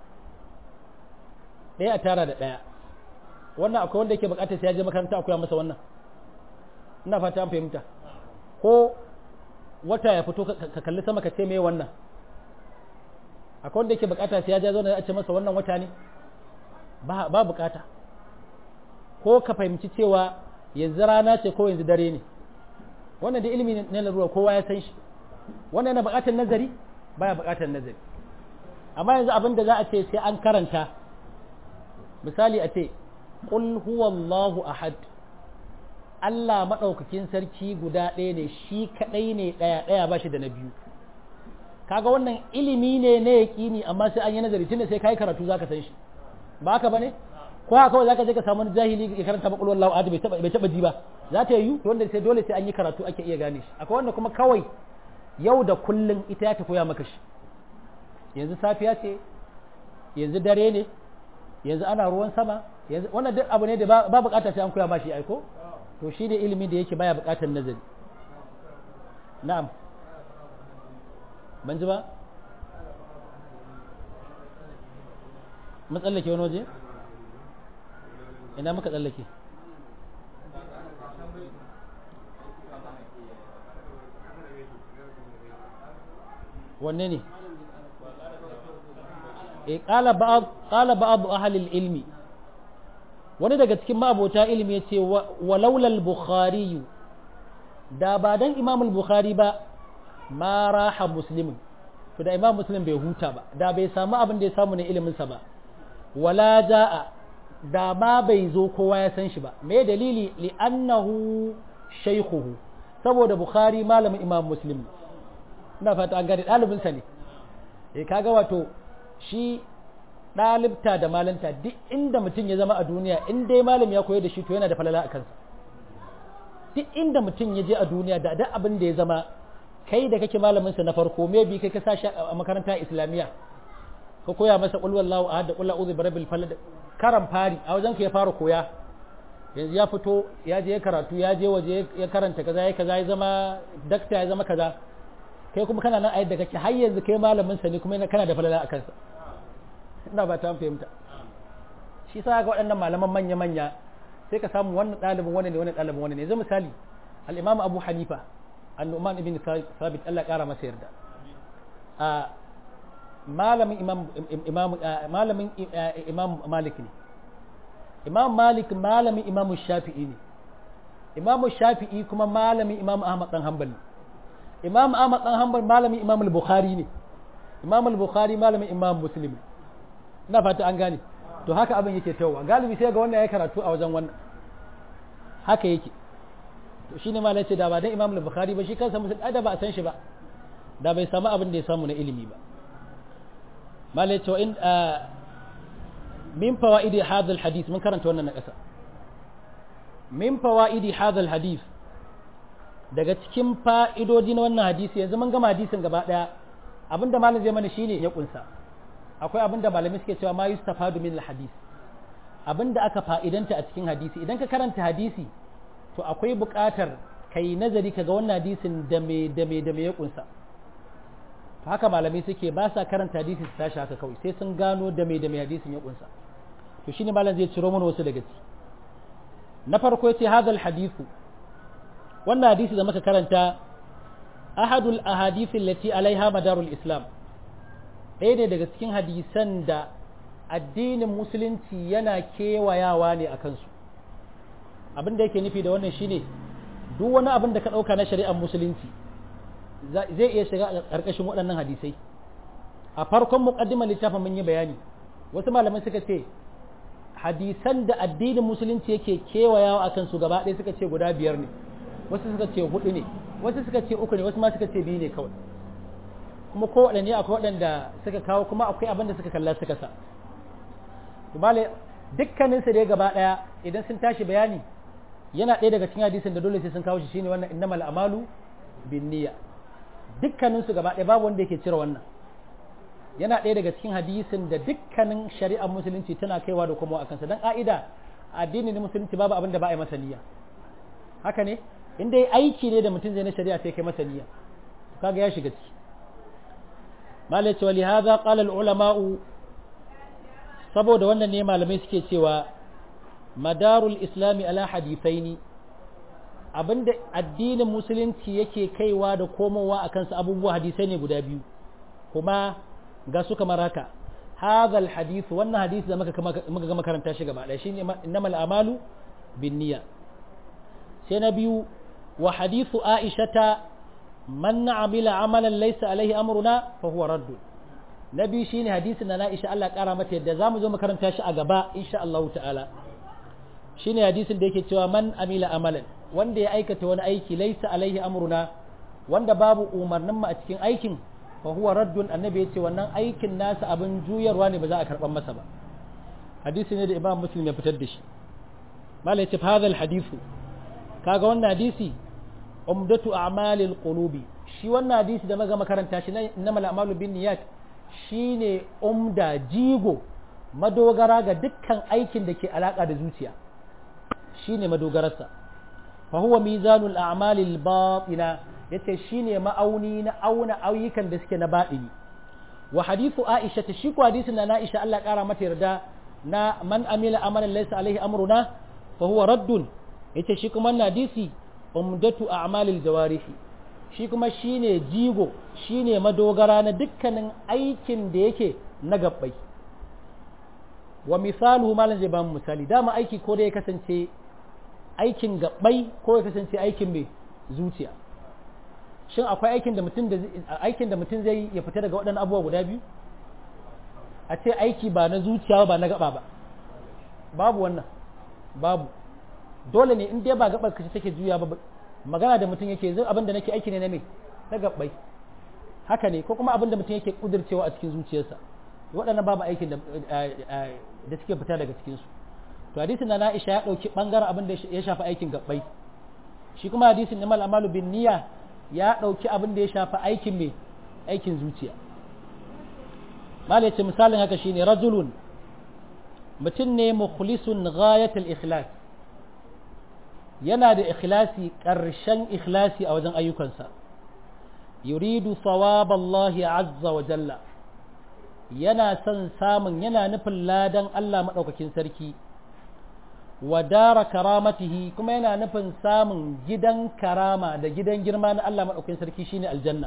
Speaker 1: ɗaya a tara da ɗaya wannan akwai wanda yake bukatar sai ya je makaranta akwai masa wannan ina fata an fahimta ko wata ya fito ka kalli sama ka ce me wannan akwai wanda yake bukata sai ya je zauna a ce masa wannan wata ne ba ba bukata ko ka fahimci cewa yanzu rana ce ko yanzu dare ne wannan da ilimi ne na ruwa kowa ya san shi wannan yana bukatar nazari baya bukatar nazari amma yanzu abin da za a ce sai an karanta misali a ce qul huwallahu ahad Allah maɗaukakin sarki guda ɗaya ne shi kaɗai ne ɗaya ɗaya ba shi da na biyu kaga wannan ilimi ne na yaƙini amma sai an yi nazari tunda sai kai karatu zaka san shi ba haka bane ko haka kawai zaka je ka samu jahili ya karanta maqul wallahu ahad bai taba bai taba ji ba za ta yi wanda sai dole sai an yi karatu ake iya gane shi akwai wanda kuma kawai yau da kullun ita ya ta koya maka shi yanzu safiya ce yanzu dare ne yanzu ana ruwan sama yanzu wannan duk abu ne da ba bukata sai an koya ma shi aiko to shi ne ilimi da yake baya bukatar nazari na'am ban ji ba mun tsallake wani waje ina muka tsallake wanne ne e qala ba'd qala ba'd ahli ilmi wani daga cikin ma'abota ilimi yace walaula al-bukhari da ba dan imam al-bukhari ba ma raha muslimin to da imam muslim bai huta ba da bai samu abin da ya samu na ilimin sa ba wala jaa da ma bai zo kowa ya san shi ba me dalili li annahu shaykhuhu saboda bukhari malamin imam muslim ina fata an gane ɗalibinsa ne eh kaga wato shi ɗalibta da malanta duk inda mutum ya zama a duniya in dai malam ya koyar da shi to yana da falala a kansa duk inda mutum ya je a duniya da duk abin da ya zama kai da kake malaminsa na farko me bi kai ka sa shi a makaranta islamiyya ka koya masa qul wallahu ahad da qul a'udhu birabbil falaq karan fari a wajen ka ya fara koya yanzu ya fito ya je karatu ya je waje ya karanta kaza ya kaza ya zama dakta ya zama kaza kai kuma kana nan a yadda kake har yanzu kai malamin sa ne kuma kana da falala a kansa ina ba ta fahimta shi sa ga waɗannan malaman manya manya sai ka samu wannan ɗalibin wani ne wannan ɗalibin wani ne yanzu misali al-imam Abu Hanifa an-Nu'man ibn Thabit Allah ƙara masa yarda a malamin imam imam malamin imam Malik ne imam Malik malamin imam Shafi'i ne imam Shafi'i kuma malamin imam Ahmad dan Hanbali imam Ahmad dan Hanbal malamin imam al-Bukhari ne imam al-Bukhari malamin imam Muslim ina fata an gane to haka abin yake tawa galibi sai ga wannan ya karatu a wajen wannan haka yake to shine malai ce da ba dan imam al-Bukhari ba shi kansa musul da ba a san shi ba da bai samu abin da ya samu na ilimi ba malai ce in min fawaidi hadha al-hadith mun karanta wannan na kasa min fawaidi hadha al-hadith daga cikin fa'idodi na wannan hadisi yanzu mun gama hadisin gaba ɗaya abinda malam zai mana shine ya kunsa akwai abinda malamai suke cewa ma yustafadu min hadis abinda aka fa'idanta a cikin hadisi idan ka karanta hadisi to akwai buƙatar kai nazari kaga wannan hadisin da me da me da me ya kunsa to haka malamai suke ba sa karanta hadisi su tashi haka kawai sai sun gano da me da me hadisin ya kunsa to shine malam zai ciro mana wasu daga ciki na farko yace hadal hadithu wannan hadisi da muka karanta ahadul ahadith allati alaiha madarul islam ɗaya ne daga cikin hadisan da addinin musulunci yana kewayawa ne a kansu abin da yake nufi da wannan shine duk wani abin da ka ɗauka na shari'ar musulunci zai iya shiga a ƙarƙashin waɗannan hadisai a farkon muƙaddimar littafin mun yi bayani wasu malamai suka ce hadisan da addinin musulunci yake kewayawa a kansu gaba ɗaya suka ce guda biyar ne wasu suka ce hudu ne wasu suka ce uku ne wasu ma suka ce biyu ne kawai kuma ko waɗanne akwai waɗanda suka kawo kuma akwai abin da suka kalla suka sa bale dukkanin su dai gaba ɗaya idan sun tashi bayani yana ɗaya daga cikin hadisin da dole sai sun kawo shi shine wannan innamal a'malu bin niyya dukkanin su gaba ɗaya babu wanda yake cire wannan yana ɗaya daga cikin hadisin da dukkanin shari'ar musulunci tana kaiwa da kuma a kansa don ƙa'ida addinin musulunci babu abin da ba a yi masa niyya haka ne in dai aiki ne da mutum zai na shari'a sai kai masa niyya kaga ya shiga ciki malai cewa li hadha qala al ulama'u saboda wannan ne malamai suke cewa madarul islami ala hadithaini abinda addinin musulunci yake kaiwa da komowa a kansa abubuwa hadisai ne guda biyu kuma ga su kamar haka hadha al hadith wannan hadisi da muka muka ga makaranta shi gaba ɗaya shine innamal amalu bin niyya sai na biyu wa hadithu aishata man amila amalan laysa alaihi amruna fa huwa radd na biyu shine hadisin da Aisha Allah kara mata yadda zamu zo makaranta shi a gaba insha Allah ta'ala shine hadisin da yake cewa man amila amalan wanda ya aikata wani aiki laysa alaihi amruna wanda babu umarnin mu a cikin aikin fa huwa raddun annabi yace wannan aikin nasa abin juyarwa ne ba za a karban masa ba hadisi ne da Imam Muslim ya fitar da shi malai ce hadha hadithu kaga wannan hadisi umdatu a'malil qulubi shi wannan hadisi da maga makaranta shi na mal a'malu bin niyyat shine umda jigo madogara ga dukkan aikin da ke alaka da zuciya shine madogararsa fa huwa mizanul a'malil batina yace shine ma'auni na auna ayyukan da suke na batini wa hadithu aisha ta shi ko hadisin na aisha Allah ya kara mata yarda na man amila amalan laysa alaihi amruna fa huwa raddun yace shi kuma na hadisi umdatu a'malil jawarihi shi kuma shine jigo shine madogara na dukkanin aikin da yake na gabbai wa misaluhu malan zai ba mu misali dama aiki ko da ya kasance aikin gabbai ko ya kasance aikin mai zuciya shin akwai aikin da mutum da aikin da mutum zai ya fita daga waɗannan abubuwa guda biyu a ce aiki ba na zuciya ba na gaba ba babu wannan babu dole ne in dai ba gabar kace take juya ba magana da mutum yake zai abin da nake aiki ne na me na gabbai haka ne ko kuma abin da mutum yake kudircewa a cikin zuciyarsa waɗannan babu aikin da da suke fita daga cikin su to hadisin na Aisha ya dauki bangaren abin da ya shafi aikin gabbai shi kuma hadisin na amalu bin niyya ya dauki abin da ya shafi aikin me aikin zuciya mal yace misalin haka shine rajulun mutum ne mukhlisun ghayatul ikhlas yana da ikhlasi ƙarshen ikhlasi a wajen ayyukansa yuridu sawaballahi azza wa jalla yana son samun yana nufin ladan Allah maɗaukakin sarki wa dara karamatihi kuma yana nufin samun gidan karama da gidan girma na Allah maɗaukakin sarki shine aljanna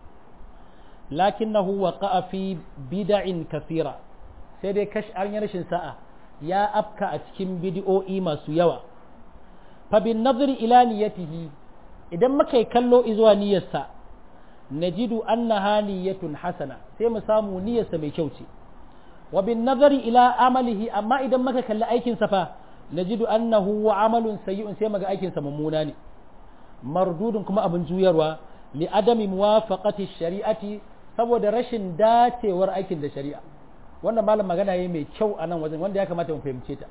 Speaker 1: lakinnahu waqa'a fi bid'in kathira sai dai kash an yi rashin sa'a ya afka a cikin bid'o'i masu yawa fa bin nazari ila niyyatihi idan muka yi kallo izuwa niyyarsa najidu annaha niyyatun hasana sai mu samu niyyarsa mai kyau ce wa bin nazari ila amalihi amma idan muka kalli aikin sa fa najidu annahu wa amalun sayyi'un sai muga aikin sa mummuna ne mardudun kuma abin juyarwa li adami muwafaqati shari'ati saboda rashin dacewar aikin da shari'a wannan malam magana yayi mai kyau a nan wajen wanda ya kamata mu fahimce ta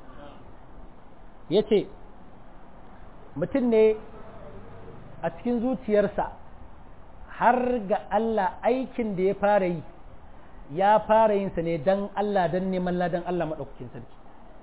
Speaker 1: yace mutum ne a cikin zuciyarsa har ga Allah aikin da ya fara yi ya fara yinsa ne don Allah don neman ladan Allah maɗaukakin sarki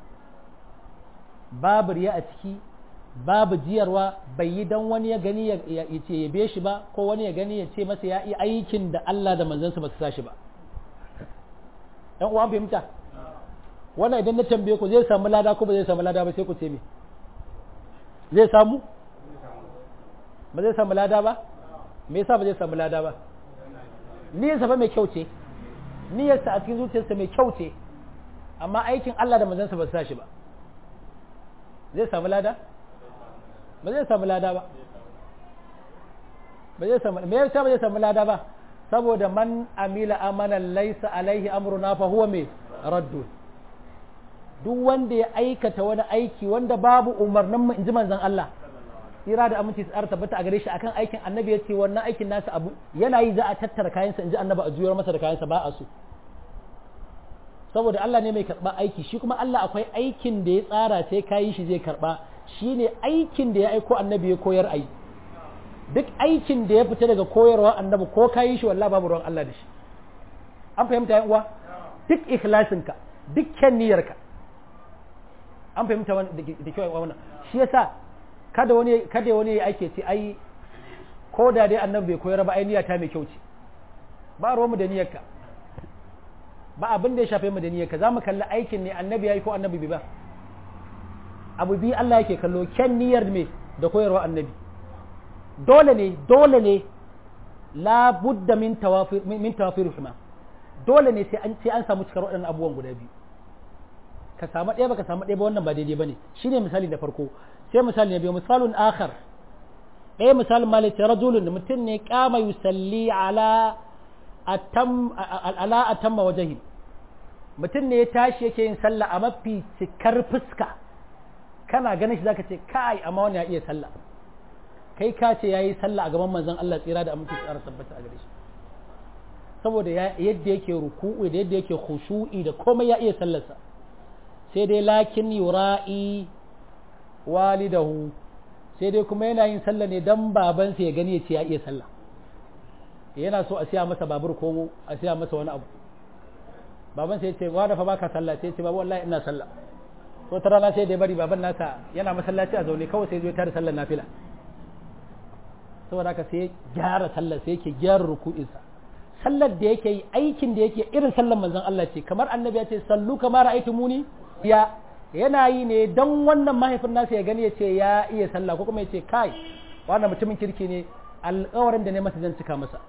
Speaker 1: babu riya a ciki babu jiyarwa bai yi don wani ya gani ya ce yabe shi ba ko wani ya gani ya ce masa ya yi aikin da Allah da manzansa ba su sa shi ba ɗan uwan fahimta wannan idan na tambaye ku zai samu lada ko ba zai samu lada ba sai ku ce me zai samu ba zai samu lada ba me yasa ba zai samu lada ba niyyarsa fa mai kyau ce niyyarsa a cikin zuciyarsa mai kyau ce amma aikin Allah da manzansa ba su sa shi ba zai samu lada ba zai samu lada ba ba zai samu me yasa ba zai samu lada ba saboda man amila amalan laysa alaihi amruna fa huwa mai raddu duk wanda ya aikata wani aiki wanda babu umarnin mu inji manzon Allah tsira da aminci tsara tabbata a gare shi akan aikin annabi ya ce wannan aikin nasa abu yana yi za a tattara kayansa in ji annabi a juyar masa da kayansa ba a so saboda Allah ne mai karɓa aiki shi kuma Allah akwai aikin da ya tsara sai kayi shi zai karɓa shi ne aikin da ya aiko annabi ya koyar a yi duk aikin da ya fita daga koyarwa annabi ko kayi shi wallah babu ruwan Allah da shi an fahimta yan uwa duk ikhlasinka dukkan niyyarka an fahimta da kyau wannan shi yasa kada wani kada wani ya ake ce ai ko da dai annabi bai koyar ba ai niyyata mai kyau ce ba ruwan mu da niyyarka ba abin da ya shafe mu da niyyarka zamu kalli aikin ne annabi yayi ko annabi bai ba abu bi Allah yake kallo kyan niyyar me da koyarwa annabi dole ne dole ne la budda min tawafir min tawafir huma dole ne sai an sai an samu cikar waɗannan abubuwan guda biyu ka samu ɗaya ba ka samu ɗaya ba wannan ba daidai bane shine misali na farko sai misali na biyu misalun akhar ɗaya misalin malik rajulun mutum ne kama yusalli ala atam ala atamma wajhi mutum ne ya tashi yake yin sallah a mafi cikar fuska kana ganin shi zaka ce kai amma wani ya iya sallah kai ka ce yayi sallah a gaban manzon Allah tsira da aminci tsara tabbata a gare shi saboda yadda yake ruku'u da yadda yake khushu'i da komai ya iya sallarsa sai dai lakin yura'i walidahu sai dai kuma yana yin sallah ne dan babansa ya gani ya ce ya iya sallah yana so a siya masa babur ko a siya masa wani abu baban sai ya ce wa da fa baka sallah sai ya ce babu wallahi ina sallah ko ta rana sai da ya bari baban nasa yana masallaci a zaune kawai sai ya zo tare sallar nafila saboda haka sai ya gyara sallar sai yake gyara ruku'insa sallar da yake yi aikin da yake irin sallar manzon Allah ce kamar annabi ya ce sallu kamar muni ya yana yi ne dan wannan mahaifin nasa ya gani ya ce ya iya sallah ko kuma ya ce kai wannan mutumin kirki ne alƙawarin da ne masa zan cika masa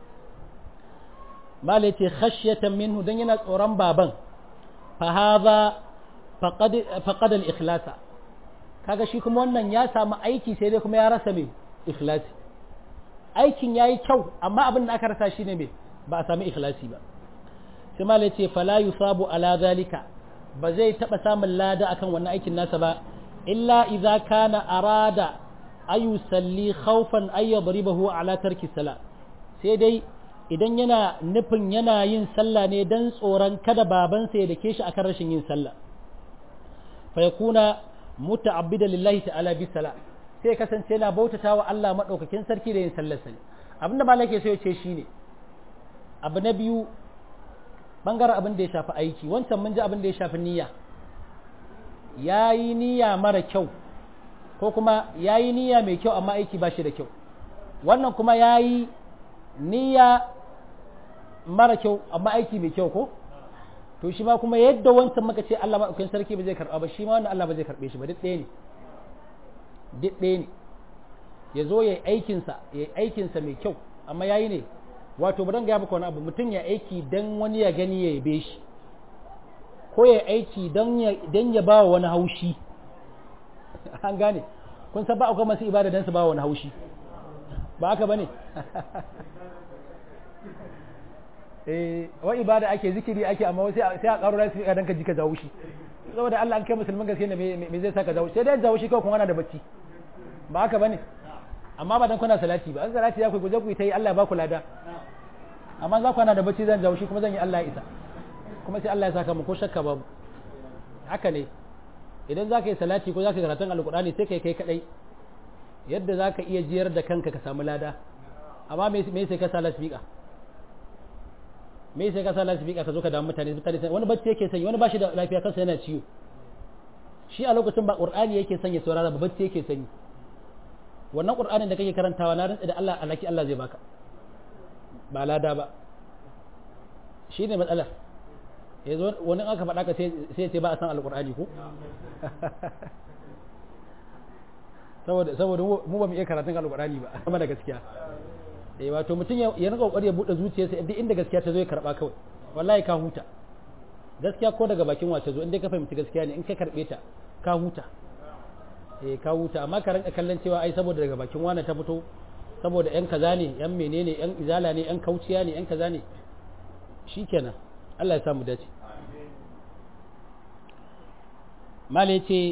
Speaker 1: malai ce khashyatan minhu dan yana tsoron baban fa hadha faqad faqad al ikhlasa kaga shi kuma wannan ya samu aiki sai dai kuma ya rasa me ikhlasi aikin yayi kyau amma abin da aka rasa shine me ba a sami ikhlasi ba sai malai ce fala yusabu ala zalika ba zai taba samun lada akan wannan aikin nasa ba illa idza kana arada ayu salli khawfan ay yadribahu ala tarki sala sai dai idan yana nufin yana yin sallah ne dan tsoron kada babansa ya dake shi akan rashin yin sallah fa yakuna muta'abbida lillahi ta'ala bi sala sai kasance yana bautata wa Allah madaukakin sarki da yin sallar sa abinda malaka so ya ce shine abu na biyu bangaren abin da ya shafi aiki wancan mun ji abin da ya shafi niyya ya yi niyya mara kyau ko kuma ya yi niyya mai kyau amma aiki ba shi da kyau wannan kuma ya yi niyya mara kyau amma aiki mai kyau ko to shi ma kuma yadda wancan muka ce Allah maɗaukakin sarki ba zai karɓa ba shi ma wannan Allah ba zai karɓe shi ba duk ɗaya ne duk ɗaya ne ya zo ya yi aikinsa ya yi aikinsa mai kyau amma ya yi ne wato ba don gaya maka wani abu mutum ya aiki don wani ya gani ya yabe shi ko ya aiki don ya ba wa wani haushi an gane kun san ba akwai masu ibada don su ba wa wani haushi ba haka ba ne eh wa ibada ake zikiri ake amma sai a karo rasu ka dan ka ji ka jawo shi saboda Allah an kai musulmin gaske ne me zai saka jawo sai dai jawo shi kawai kuma ana da bacci ba haka bane amma ba dan kuna salati ba an salati ya ku guje ku ta yi Allah ya ba ku lada amma za ku ana da bacci zan jawo shi kuma zan yi Allah ya isa kuma sai Allah ya saka mu ko shakka babu haka ne idan za ka yi salati ko za ka yi karatun alkur'ani sai kai kai kadai yadda za ka iya jiyar da kanka ka samu lada amma me sai ka sa lasbika me sai ka sa lasbika ka zo ka damu mutane mutane wani bacci yake sanyi wani ba shi da lafiya kansa yana ciwo shi a lokacin ba qur'ani yake sanya saurara ba bacci yake sanyi wannan qur'anin da kake karantawa na rantsa da Allah alaki Allah zai baka ba lada ba shi ne matsalar yanzu wani aka faɗa ka sai ce ba a san alƙur'ani ko saboda saboda mu ba mu iya karatun alƙur'ani ba kuma da gaskiya eh wato mutum ya rika kokari ya bude zuciyarsa duk inda gaskiya ta zo ya karba kawai wallahi ka huta gaskiya ko daga bakin wace zo inda ka fahimci gaskiya ne in ka karbe ta ka huta eh ka huta amma ka rinka kallon cewa ai saboda daga bakin wani ta fito saboda yan kaza ne yan menene yan izala ne yan kauciya ne yan kaza ne shikenan Allah ya samu dace mala ya ce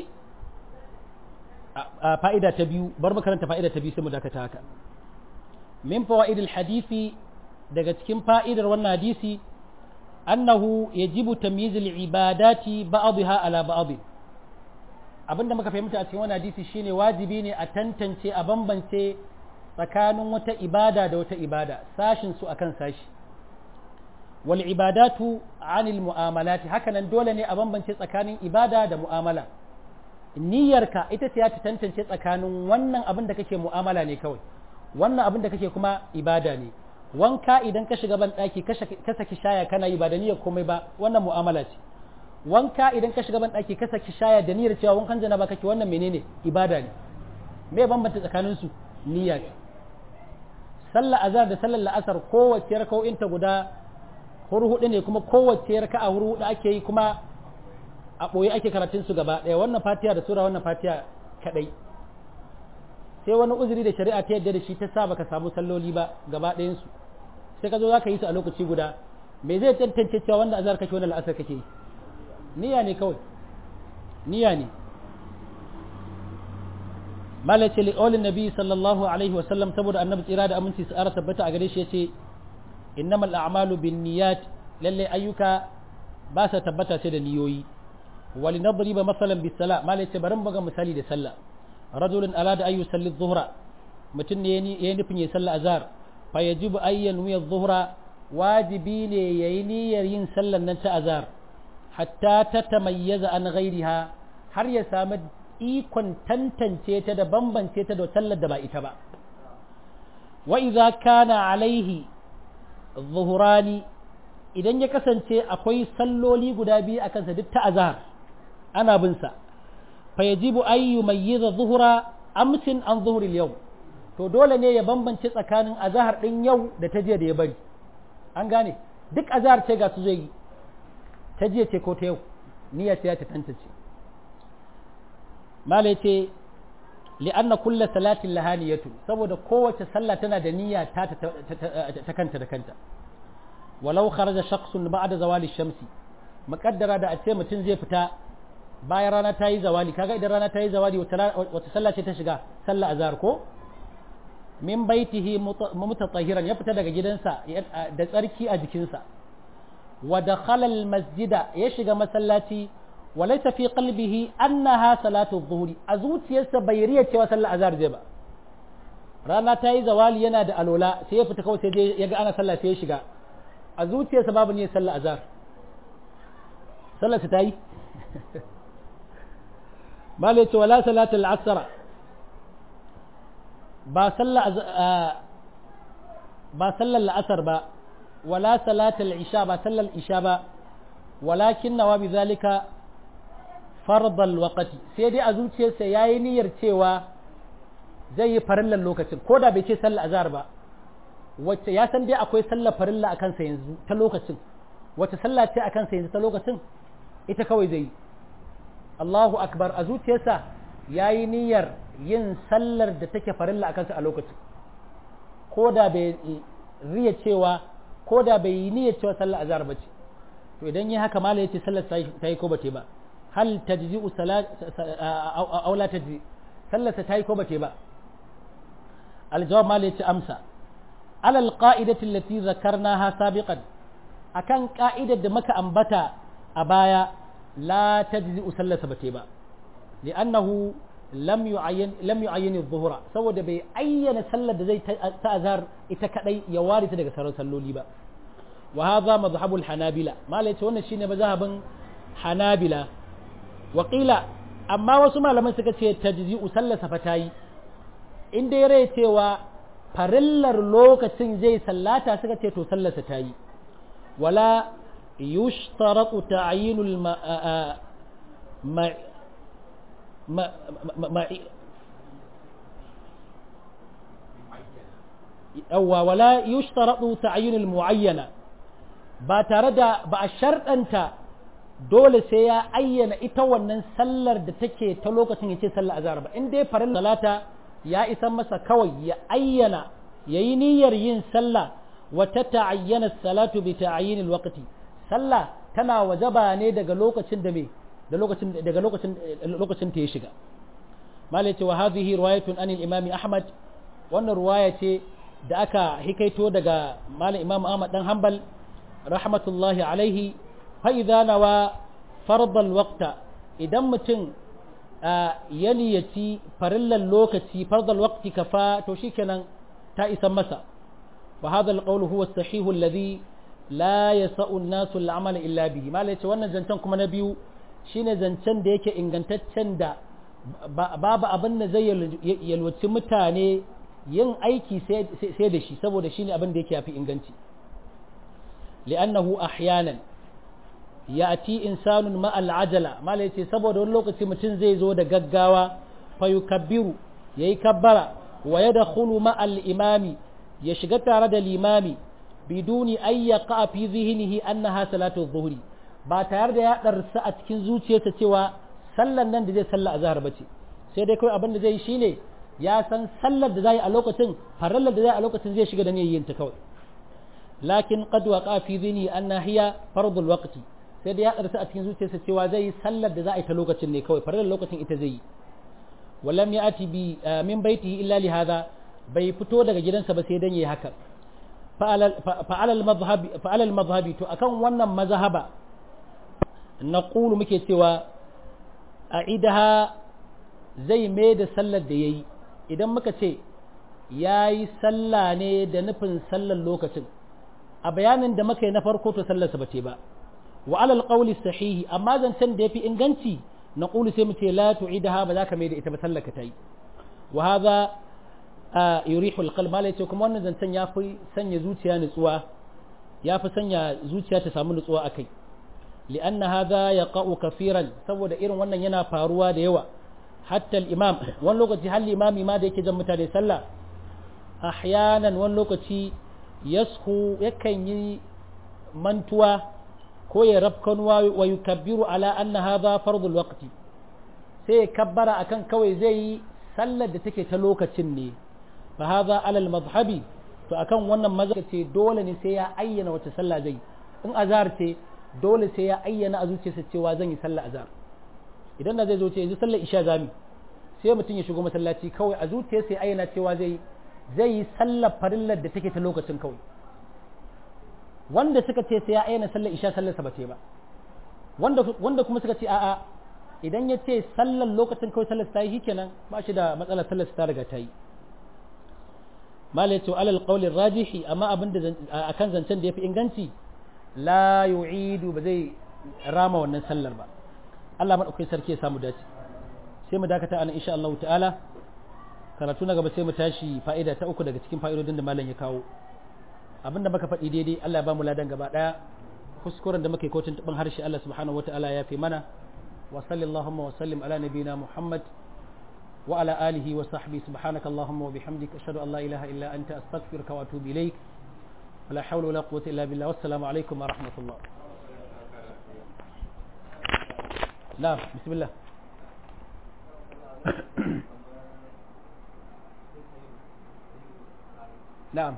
Speaker 1: a fa'ida ta biyu bar makaranta fa'ida ta biyu sai mu dakata haka min fawaid hadisi daga cikin fa'idar wannan hadisi annahu yajibu tamyiz al-ibadati ba'dha ala ba'd abinda muka fahimta a cikin wannan hadisi shine wajibi ne a tantance a bambance tsakanin wata ibada da wata ibada sashin su akan sashi wal ibadatu anil mu'amalati hakanan dole ne a bambance tsakanin ibada da mu'amala niyyarka ita ce ya ta tantance tsakanin wannan abin da kake mu'amala ne kawai wannan abin da kake kuma ibada ne wanka idan ka shiga ban daki ka saki shaya kana yi ba da niyyar komai ba wannan mu'amala ce wanka idan ka shiga ban daki ka saki shaya da niyyar cewa wankan janaba kake wannan menene ibada ne me bambanta tsakanin su niyya sallar azhar da sallar la'asar kowace raka'o'inta guda hurhuɗu ne kuma kowace raka'a hurhuɗu ake yi kuma a ɓoye ake karatun su gaba ɗaya wannan fatiha da sura wannan fatiha kaɗai sai wani uzuri da shari'a ta yadda da shi ta sa baka samu salloli ba gaba ɗayan su sai ka zo za ka yi su a lokaci guda me zai tantance cewa wanda azhar kake wannan la'asar kake yi niyya ne kawai niyya ne malace li qawlin nabi sallallahu alaihi wa sallam saboda annabi tsira da aminci su ara tabbata a gare shi yace innamal a'malu binniyat lalle ayyuka ba sa tabbata sai da niyoyi wali nadriba masalan bis sala malace bari mu ga misali da sallah rajulun alada ayu salli dhuhra mutum ne yayi nufin yayi sallah azhar fa yajibu ayyan wiya dhuhra wajibi ne yayi niyyar yin sallar nan ta azhar hatta ta tamayyaza an ghairiha har ya samu ikon tantance ta da bambance ta da sallar da ba ita ba wa idza kana alaihi zuhurani idan ya kasance akwai salloli guda biyu a kansa duk ta azhar ana bin sa fa yajibu an yumayyiza zuhura amsin an zuhuril yau to dole ne ya bambance tsakanin azhar din yau da ta jiya da ya bari an gane duk azhar ce ga su zai yi ta jiya ce ko ta yau niyya ce ta tantance mala yace li'anna kulla salatin lahaniyatu saboda kowace sallah tana da niyya ta ta kanta da kanta walau kharaja shakhsun ba'da zawali shamsi muqaddara da a ce mutum zai fita bayan rana ta yi zawali kaga idan rana ta yi zawali wata sallah ce ta shiga sallah azhar ko min baitihi mutatahiran ya fita daga gidansa da tsarki a jikinsa wa dakhala al masjida ya shiga masallaci وليس في قلبه أنها صلاة الظهر أزوت يسا بيرية cewa sallar azhar zai ba rana ta yi zawali yana da alola sai ya fita kawai sai ya ga ana sallah sai ya shiga a zuciyarsa babu ne sallar azhar sallar ta yi malai ce wala salatul asr ba sallar ba sallar la'asar ba wala salatul isha ba sallar isha ba walakin nawa bi zalika fardal waqati sai dai a zuciyarsa yayi niyyar cewa zai yi farillan lokacin ko da bai ce sallar azhar ba wacce ya san dai akwai sallar farilla akan sa yanzu ta lokacin wacce sallah ce akan sa yanzu ta lokacin ita kawai zai yi Allahu akbar a zuciyarsa yayi niyyar yin sallar da take farilla akan sa a lokacin ko da bai riya cewa ko da bai yi niyyar cewa sallar azhar ba ce to idan yi haka mala yace sallar ta yi ko ba ta ba hal tajzi'u salat aw la tajzi sallarsa ta yi ko ba ta ba aljawab mala yace amsa ala alqa'idati allati zakarnaha sabiqan akan ka'idar da muka ambata a baya la tajzi'u sallarsa ba ta ba li'annahu lam yu'ayyan lam yu'ayyan adh-dhuhra saboda bai ayyana sallar da zai ta azhar ita kadai ya ware ta daga sauran salloli ba وهذا مذهب الحنابلة ما ليت wannan shine mazhabin Hanabila Wakila amma wasu malaman suka ce tajzi'u sallasa fatayi in dai rai cewa farillar lokacin zai sallata suka ce to sallarsa tayi wala yushtaratu ta'yinul ma ma yawwa wala yushtaratu ta'yinul muayyana ba tare da ba a sharɗanta dole sai ya ayyana ita wannan sallar da take ta lokacin ya ce sallar azhar ba in dai farin salata ya isa masa kawai ya ayyana ya yi niyyar yin sallah wata ta'ayyana salatu bi ta'ayyin alwaqti sallah tana wajaba ne daga lokacin da me da lokacin daga lokacin lokacin ta ya shiga malai ce wa hadhihi riwayatun anil imam ahmad wannan ruwaya ce da aka hikaito daga malam imam ahmad dan hanbal rahmatullahi alaihi fa'iza nawa fardal waqta idan mutum ya niyyaci farillan lokaci fardal waqti kafa to shikenan ta isan masa wa hadha alqawl huwa as-sahih alladhi la yasa'u an-nasu al-amal illa bihi mala yace wannan zancen kuma na biyu shine zancen da yake ingantaccen da babu abin da zai yalwaci mutane yin aiki sai da shi saboda shine abin da yake yafi inganci li'annahu ahyanan ya'ti insanun ma al'ajala mala yace saboda wani lokaci mutum zai zo da gaggawa fa yukabbiru yayi kabbara wa yadkhulu ma al-imami ya shiga tare da limami biduni ay yaqa fi zihnihi annaha salatu adh-dhuhri ba tare da ya darsa a cikin zuciyarsa cewa sallan nan da zai salla azhar bace sai dai kai abin da zai yi shine ya san sallar da zai a lokacin farallar da zai a lokacin zai shiga da niyyar yin ta kawai lakin qad waqa fi dhihni anna hiya fardul waqti sai da ya karsa a cikin zuciyarsa cewa zai yi sallar da za a yi ta lokacin ne kawai farar lokacin ita zai yi walam ya ati bi min baitihi illa li hada bai fito daga gidansa ba sai dan yayi haka fa'ala al-madhhabi fa'ala al-madhhabi to akan wannan mazhaba naqulu muke cewa a'idaha zai mai da sallar da yayi idan muka ce yayi sallah ne da nufin sallar lokacin a bayanin da muka yi na farko to sallarsa bace ba wa alal qawli sahihi amma zancen da yafi inganci na qulu sai mu ce la tu'idaha ba za ka mai da ita ba sallarka ta yi wa hadha yurihu alqalb malai ce kuma wannan zancen ya fi sanya zuciya nutsuwa ya fi sanya zuciya ta samu nutsuwa akai li'anna hadha yaqa'u kafiran saboda irin wannan yana faruwa da yawa hatta al-imam wani lokaci har limami ma da yake jan mutane sallah ahyanan wani lokaci yashu yakan yi mantuwa ko ya rafkanuwa wa yukabbiru ala anna hadha fardul waqti sai ya kabbara akan kawai zai yi sallar da take ta lokacin ne fa hadha ala al-madhhabi to akan wannan maza ce dole ne sai ya ayyana wace sallah zai in azhar ce dole sai ya ayyana a zuciyarsa cewa zan yi sallar azhar idan da zai zo ce yanzu sallar isha zami sai mutum ya shigo masallaci kawai a zuciyarsa ya ayyana cewa zai zai yi sallar farillar da take ta lokacin kawai wanda suka ce sai ya ayyana sallar isha sallar sa bace ba wanda wanda kuma suka ce a'a idan ya ce sallar lokacin kawai sallar ta yi kenan ba shi da matsalar sallar ta riga ta yi malai to alal qawli rajihi amma abin da akan zancen da yafi inganci la yu'idu ba zai rama wannan sallar ba Allah madaukakin sarki ya samu dace sai mu dakata anan insha Allah ta'ala karatu na gaba sai mu tashi fa'ida ta uku daga cikin fa'idodin da malam ya kawo abinda muka faɗi daidai Allah ya ba mu ladan gaba daya kuskuren da muke kotun tabin harshe Allah subhanahu wata'ala ya fi mana wa sallallahu wa sallim ala nabina Muhammad wa ala alihi wa sahbihi subhanaka allahumma wa bihamdika ashhadu an la ilaha illa anta astaghfiruka wa atubu ilaik ولا حول ولا قوة إلا بالله والسلام عليكم ورحمة الله نعم بسم الله نعم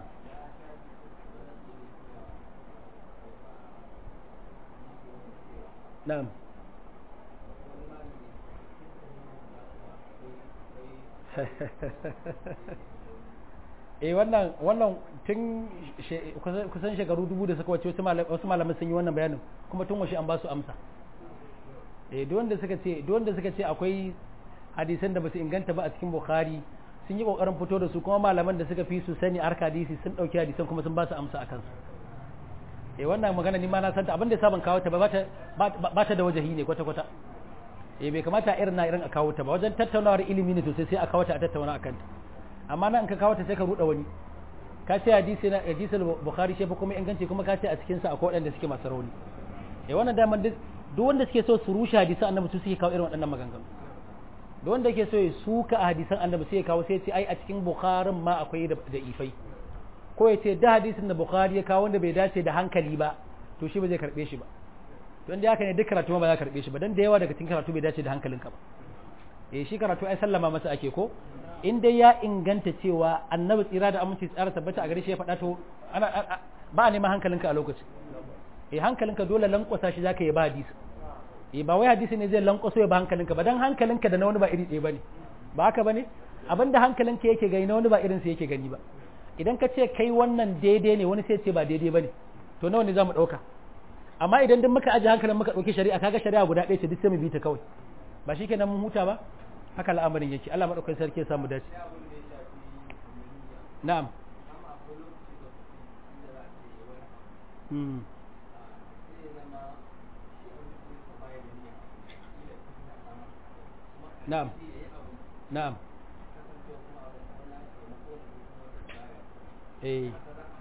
Speaker 1: نعم eh wannan wannan tun kusan shekaru dubu da suka wace wasu malaman sun yi wannan bayanin kuma tun washe an ba su amsa eh duk wanda suka ce duk wanda suka ce akwai hadisan da basu inganta ba a cikin bukhari sun yi kokarin fito da su kuma malaman da suka fi su sani arka hadisi sun dauki hadisan kuma sun ba su amsa akan su eh wannan magana ni ma na santa abin da yasa ban kawo ta ba ta ba ta da wajahi ne kwata kwata eh bai kamata irin na irin a kawo ta ba wajen tattaunawar ilimi ne sosai sai a kawo ta a tattauna akan ta amma nan ka kawo ta sai ka ruɗa wani ka ce hadisi na hadisi bukhari shi fa kuma inganci kuma ka ce a cikin sa akwai waɗanda suke masu rauni eh wannan daman duk duk wanda suke so su rushe hadisan annabi su suke kawo irin waɗannan maganganu duk wanda yake so ya suka a hadisan annabi sai ya kawo sai ya ce ai a cikin bukharin ma akwai da ifai ko ya ce da hadisin da bukhari ya kawo wanda bai dace da hankali ba to shi ba zai karbe shi ba to inda haka ne duk karatu ba za ka karbe shi ba dan da yawa daga cikin karatu bai dace da hankalinka ba eh shi karatu ai sallama masa ake ko in dai ya inganta cewa annabi tsira da aminci tsara tabbata a gare shi ya faɗa to ana ba a neman hankalinka a lokacin eh hankalinka dole lankwasa shi zaka yi ba hadisi eh ba wai hadisi ne zai lankwaso ya ba hankalinka ba dan hankalinka da na wani ba iri ɗaya bane ba haka bane abinda hankalinka yake gani na wani ba irin sa yake gani ba idan ka ce kai wannan daidai ne wani sai ce ba daidai bane to nawa ne zamu ɗauka amma idan duk muka aje hankalin muka ɗauki shari'a kaga shari'a guda ɗaya ce duk sai mu bi ta kawai ba shi kenan mun huta ba haka al'amarin yake Allah madaukakin sarki ya samu dace na'am hmm na'am na'am eh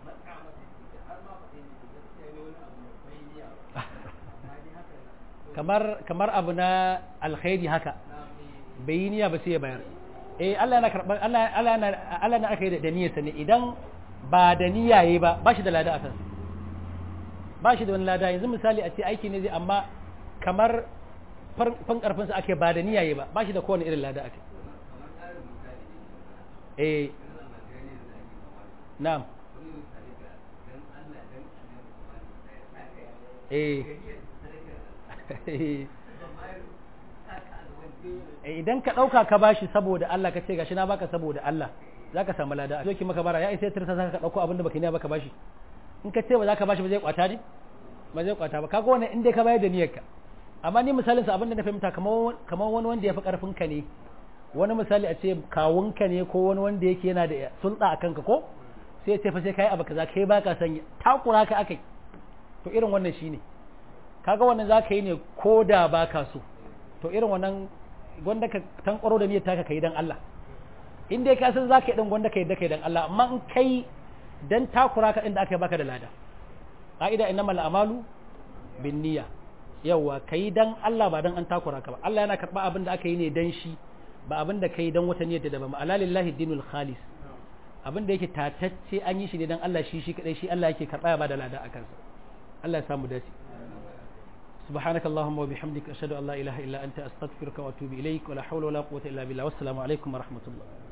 Speaker 1: kamar kamar abu na alkhairi haka bai yi niyya ba sai ya bayar eh Allah yana karban Allah Allah yana Allah na aka yi da niyyar sa ne idan ba da niyya yayi ba ba shi da lada akan ba shi da wani lada yanzu misali a ce aiki ne zai amma kamar fan karfin sa ake ba da niyya yayi ba ba shi da kowane irin lada ake eh na'am eh idan ka ɗauka ka bashi saboda Allah ka ce gashi na baka saboda Allah za ka samu lada zo ki maka bara ya isa tirsa za ka ɗauko abinda baka niya baka bashi in ka ce ba za ka bashi ba zai kwata ne ba zai kwata ba kaga wannan in dai ka bayar da niyyarka amma ni misalin sa abinda na fahimta kamar kamar wani wanda ya fi karfin ka ne wani misali a ce kawunka ne ko wani wanda yake yana da sulɗa a kanka ko sai ya ce fa sai kai abu kaza kai baka san takura ka akai to irin wannan shine kaga wannan zaka yi ne ko da baka so to irin wannan gwanda ka tankwaro da niyyar taka kai dan Allah in dai ka san zaka yi dan gwanda kai da kai dan Allah amma in kai dan takura ka inda aka yi baka da lada ka'ida innamal a'malu bin niyya yawa kai dan Allah ba dan an takura ka ba Allah yana karba abin da aka yi ne dan shi ba abin da kai dan wata niyyar da ba ala lillahi dinul khalis abin da yake tatacce an yi shi ne dan Allah shi shi kadai shi Allah yake karba ya ba da lada akan sa Allah ya samu dace سبحانك اللهم وبحمدك أشهد أن لا إله إلا أنت أستغفرك وأتوب إليك ولا حول ولا قوة إلا بالله والسلام عليكم ورحمة الله